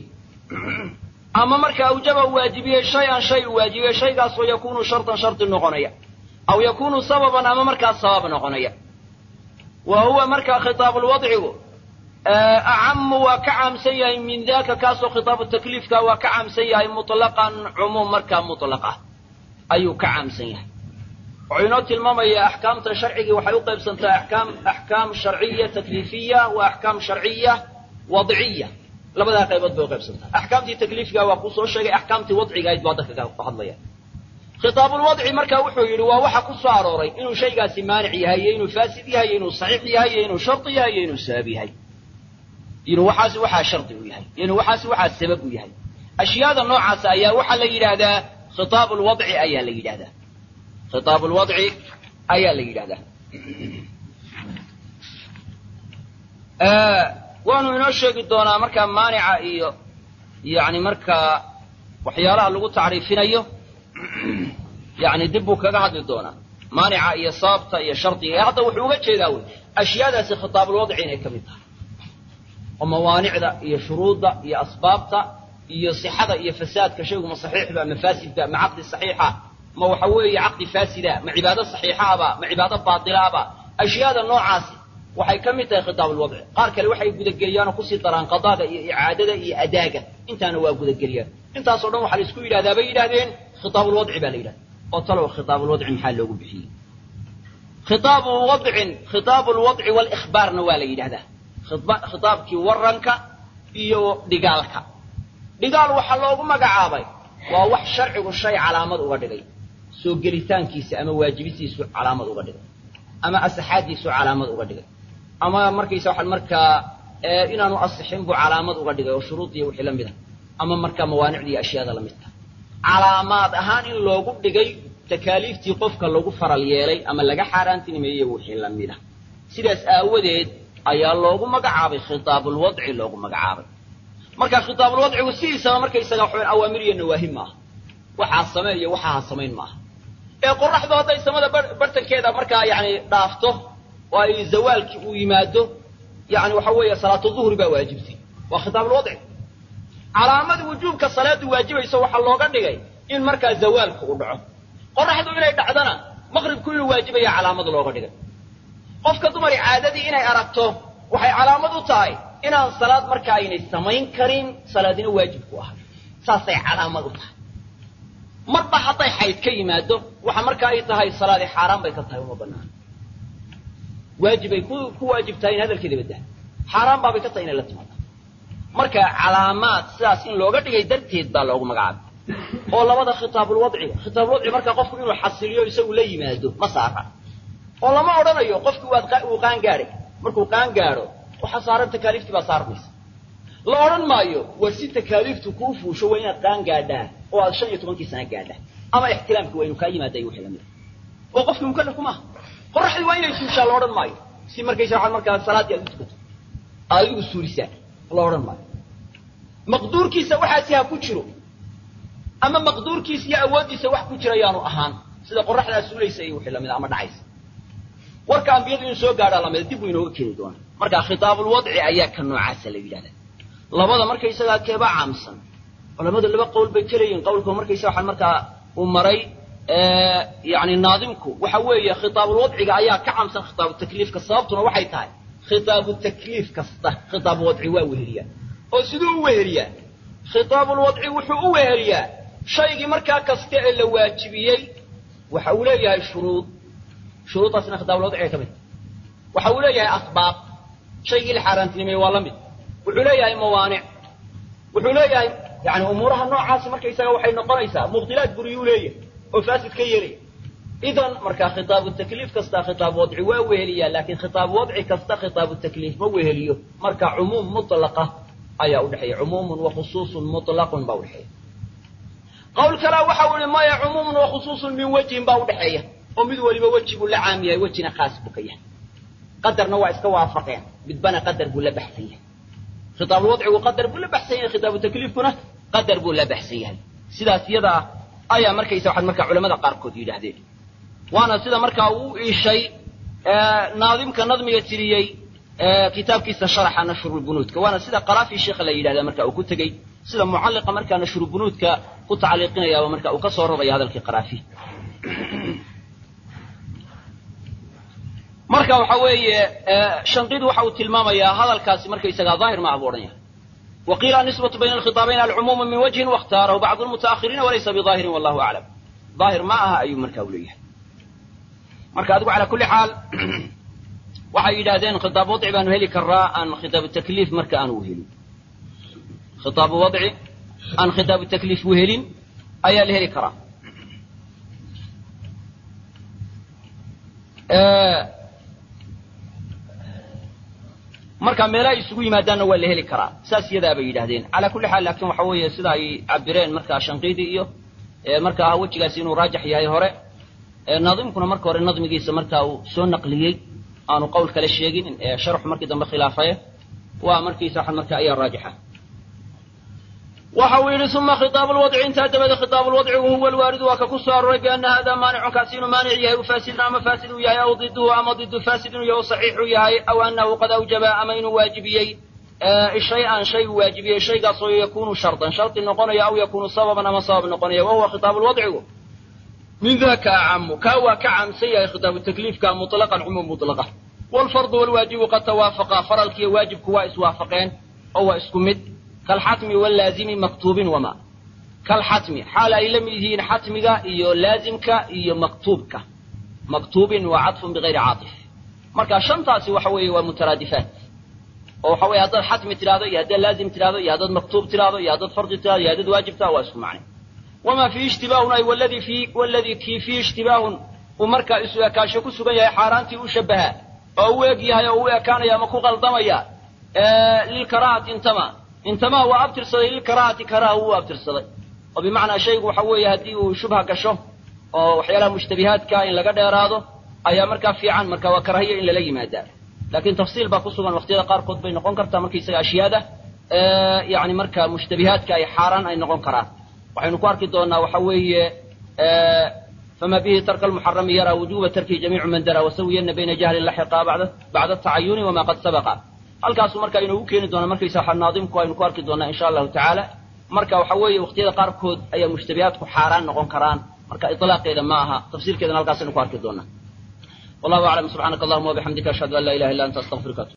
ama marka awjaba uu waajibiyey shay-an shay uu waajibiyey shaygaasoo yakuunu shartan shardi noqonaya aw yakuunu sababan ama markaa sabab noqonaya wa huwa markaa khitaabulwadcigu acamu waa ka caamsan yahay min daka kaasoo khitaabu takliifka waa ka caamsan yahay mutlaqan cumuum markaa mutlaqa ayuu ka caamsan yahay wuxuu inoo tilmaamaya axkaamta sharcigii waxay u qaybsantaa akaam axkaam sharciya takliifiya wa axkaam sharciya wadciya labadaa qaybood bay u qaybsantaa axkaamtii takliifka waa kuu soo sheegay axkaamtii wadciga ahayd baa dadka ka hadlaya khitaabulwadci marka wuxuu yidhi waa waxa ku soo arooray inuu shaygaasi maanic yahay iyo inuu faasid yahay iyo inuu saxiix yahay iyo inuu shardi yahay iyo inuu sabab yahay inuu waxaasi waxaa shardi u yahay iyo inuu waxaasi waxaa sabab u yahay ashyaada noocaas ayaa waxaa la yidhaahdaa khitaab lwadci ayaa la yidhahdaa khitaab lwadci ayaa la yidhahdaa waanu inoo sheegi doonaa markaa maanica iyo yani markaa waxyaalaha lagu tacriifinayo yani dib buu kaga hadli doonaa maanica iyo sababta iyo shardiga ee hadda wuxuu uga jeedaa wey ashyaadaasi khitaabulwadci inay ka mid tahay oo mawaanicda iyo shuruudda iyo asbaabta iyo sixada iyo fasaadka shaygu ma saxiixba ma faasidba ma caqdi saxiixa ma waxa weeye caqdi faasida ma cibaado saxiixaaba ma cibaado baatilaaba ashyaada noocaasi waxay ka mid tahay khitaabulwadci qaar kale waxay gudageliyaan oo kusii daraan qadaada iyo icaadada iyo adaaga intaana waa gudageliyaan intaasoo dhan waxaa la isku yidhahdaa bay yidhahdeen khitaabulwadci baa la yidhahda oo talow khitaabulwadci maxaa loogu bixiyey khitaabu wadcin khitaabu lwadci walikhbaarna waa la yidhahdaa khitaabkii waranka iyo dhigaalka dhigaal waxaa loogu magacaabay waa wax sharcigu shay calaamad uga dhigay soo gelitaankiisa ama waajibisiisu calaamad uga dhigay ama asaxaadiisu calaamad uga dhigay ama markaysa waxaa markaa inaanu asixin buu calaamad uga dhigay oo shuruudiiyo wixii la mid a ama markaa mawaanicdii iyo ashyaada la midta calaamaad ahaan in loogu dhigay takaaliiftii qofka lagu faral yeelay ama laga xaaraantinimeeyey wixii la mid a sidaas aawadeed ayaa loogu magacaabay khitaabulwadci loogu magacaabay marka khitaabulwadcigu sidiisaba markaysaga waxaweyn awaamir iyo nawaahi maaha waxaa samee iyo waxaa ha samayn maaha ee qoraxdu hadday samada bartankeeda markaa yani dhaafto oo ay zawaalkii uu yimaado yani waxa weeye salaatu duhri baa waajibtay waa khitaabulwadci calaamada wujuubka salaadu waajibayso waxaa looga dhigay in markaa zawaalku uu dhaco qoraxdu inay dhacdana maqribku inuu waajibaya calaamad looga dhigay qofka dumari caadadii inay aragto waxay calaamad u tahay inaan salaad marka aynay samayn karin salaadina waajib ku ahay saasay calaamad u tahay marba hadday xayd ka yimaado waxa marka ay tahay salaadi xaaraan bay ka tahay uma banaan waajibay ku ku waajib tahay in hadalkeeda badda xaaraan baabay ka tahay inay la timaado marka calaamaad sidaas in looga dhigay darteed baa loogu magacaabay oo labada khitaabulwadciga khitaabulwadci marka qofku inuu xasiliyo isagu la yimaado ma saara oo lama odhanayo qofkii waad uu qaan gaadhay markuu qaan gaadho waxaa saaran takaaliiftii baa saarmaysa la odhan maayo war si takaaliiftu kuu fuusho waa inaad qaan gaadhaa oo aad shan iyo tobankii sana gaadhaa ama ixtilaamki waa inuu kaa yimaada iyo wixii lamid a oo qofkii mukallaf maaha qoraxdii waa inay suushaa la odhan maayo si markaysa waxaad markaa salaaddii aad u tukato aad adigu suurisaa la odhan maayo maqduurkiisa waxaasi ha ku jiro ama maqduurkiisa iyo awooddiisa wax ku jira yaanu ahaan sida qoraxdaa suulaysa iyo wixii lamida ama dhacaysa warka ambiyadu inuu soo gaadhaa lamida dib buu inooga keeni doonaa marka khitaabulwadci ayaa ka noocaasa la yidhahdaa labada markaysagaa keeba caamsan culamadu laba qowl bay kelayihin qowlka markaysa waxaan markaa uu maray yani naadimku waxa weeye khitaabulwadciga ayaa ka caamsan khitaabu takliifka sababtuna waxay tahay khitaabu takliif kasta khitaabu wadci waa weheliyaa oo siduu u weheliyaa khitaabulwadci wuxuu u weheliyaa shaygii markaa kasta ee la waajibiyey waxa uu leeyahay shuruud shuruuddaasina khitaabulwadciga ka mid waxa uu leeyahay asbaab shaygii la xaaraantinimeeye waa la mid wuxuu leeyahay mawaanic wuxuu leeyahay yani umuuraha noocaasi markaysaga waxay noqonaysaa mubdilaad buriyuu leeyahay oo faasid ka yeelaya idan markaa khitaabu takliif kasta khitaab wadci waa weheliyaa laakiin khitaab wadci kasta khitaabu takliif ma weheliyo marka cumuum mutlaqa ayaa udhexeeya cumuumun wa khusuusun mutlaqun baa udhexeeya qowl kalea waxa uu ihi maya cumuumun wa khusuusun min wejhin baa udhexeeya oo mid weliba weji buu la caam yahay wejina khaas buu ka yahay qadarna waa iska waafaqeen midbana qadar buu la baxsan yahay khitaabulwadcigu qadar buu la baxsan yahay khitaabu takliifkuna qadar buu la baxsan yahay sidaas iyada ah ayaa markaysa waxaad markaa culamada qaarkood yidhaahdeen waana sida markaa uu iishay naadimka nadmiga tiriyey kitaabkiisa sharaxa nashrulbunuudka waana sida qaraafi sheekha la yidhahda marka uu ku tegey sida mucalliqa markaa nashrubunuudka ku tacliiqinayaaba marka uu ka soo raraya hadalkii qaraafi marka waxa weeye shanqidu waxa uu tilmaamayaa hadalkaasi markaysagaa daahir maaha buu odhanaya وقيل النسبة بين الخطابين العموم من وجه واختاره بعض المتأخرين وليس بظاهر والله أعلم ظاهر معها أي مركا وليه مركا أدقوا على كل حال waxay yidhaahdeen khitaab wadci baanu heli karaa aan khitaab takliif marka aan uhelin khitaab wadci aan khitaab takliif uhelin ayaa la heli karaa marka meelaha isugu yimaadaanna waa la heli karaa saas iyadaa bay yidhahdeen calaa kulli xaal laakiin waxa weeye sida ay cabireen markaa shanqiidi iyo markaa wejigaasi inuu raajax yahay hore naadimkuna marka hore nadmigiisa markaa uu soo naqliyey aanu qowl kale sheegin sharxu markii dambe khilaafaye waa markiisa waxan marka ayaa raajixa waxa uu yidhi uma khitaabu lwadci intaa dabada khitaabu lwadcigu huwa alwaaridu waa ka ku soo aroray biana hada maanicun kaasi inuu maanic yahay u faasidun ama faasid uu yahay aw diduhu ama didu faasid inuu yahay o saxiix uu yahay aw anahu qad awjaba ama inuu waajibiyey shay-an shay uu waajibiyey shaygaasoo yakunu shardan shardi noqonaya aw yakunu sababan ama sabab noqonaya wahuwa khitaabu lwadcigu min daka acamu kaa waa ka caamsan yahay khitaabu takliifka muطlaqan cumuum mutlaqa waalfardu walwaajibu qad tawaafaqa faralkiiyo waajibku waa iswaafaqeen oo waa isku mid kalxatmi walaazimi maktuubin wama kalxatmi xaal ay la mid yihiin xatmiga iyo laazimka iyo maktuubka maktuubin waa cadfun bigayri caatif marka shantaasi waxa weeye waa mutaraadifaat oo waxa weye haddaad xatmi tidhahdo iyo haddaad laazim tidhahdo iyo haddaad maktuub tidhahdo iyo haddaad fardi tidhahdo iyo haddaad waajib tidhahdo waa isku macne wama fiihi ishtibaahun ay waladii fi waladii kii fiihi ishtibaahun uu markaa isu ekaasho ku sugan yahay xaaraantii u shabaha oo u eg yahay oo u ekaanaya ama ku qaldamaya lilkaraahati intama intama waa abtirsaday lilkaraahati karaha wuu abtirsaday oo bimacnaa shaygu waxa weeye haddii uu shubha gasho oo waxyaalaha mushtabihaadka in laga dheeraado ayaa markaa fiican marka waa karahiya in lala yimaadaa laakiin tafsiil baa ku sugan waqtiyada qaarkood bay noqon kartaa markaysaga ashyaada yani marka mushtabihaadka ay xaaraan ay noqon karaan waxaynu ku arki doonaa waxa weeye fama bihi tarka almuxarami yara wujuba tarkihi jamiicu man dara wasawiyana bayna jahlin laxiqa bacda bacda atacayuni wama qad sabaqa halkaasu marka inoogu keeni doona markaysa waxa naadimku aynu ku arki doonaa insha allahu tacaala marka waxa weeye waqtiyada qaarkood ayaa mushtabihaadku xaaraan noqon karaan marka ilaaqeeda ma aha tafsiirkeedana halkaasaynu ku arki doonaa wallahu aclam subxaanaka allahuma wabixamdika ashhadu an laa ilaha illa anta astaqfiruka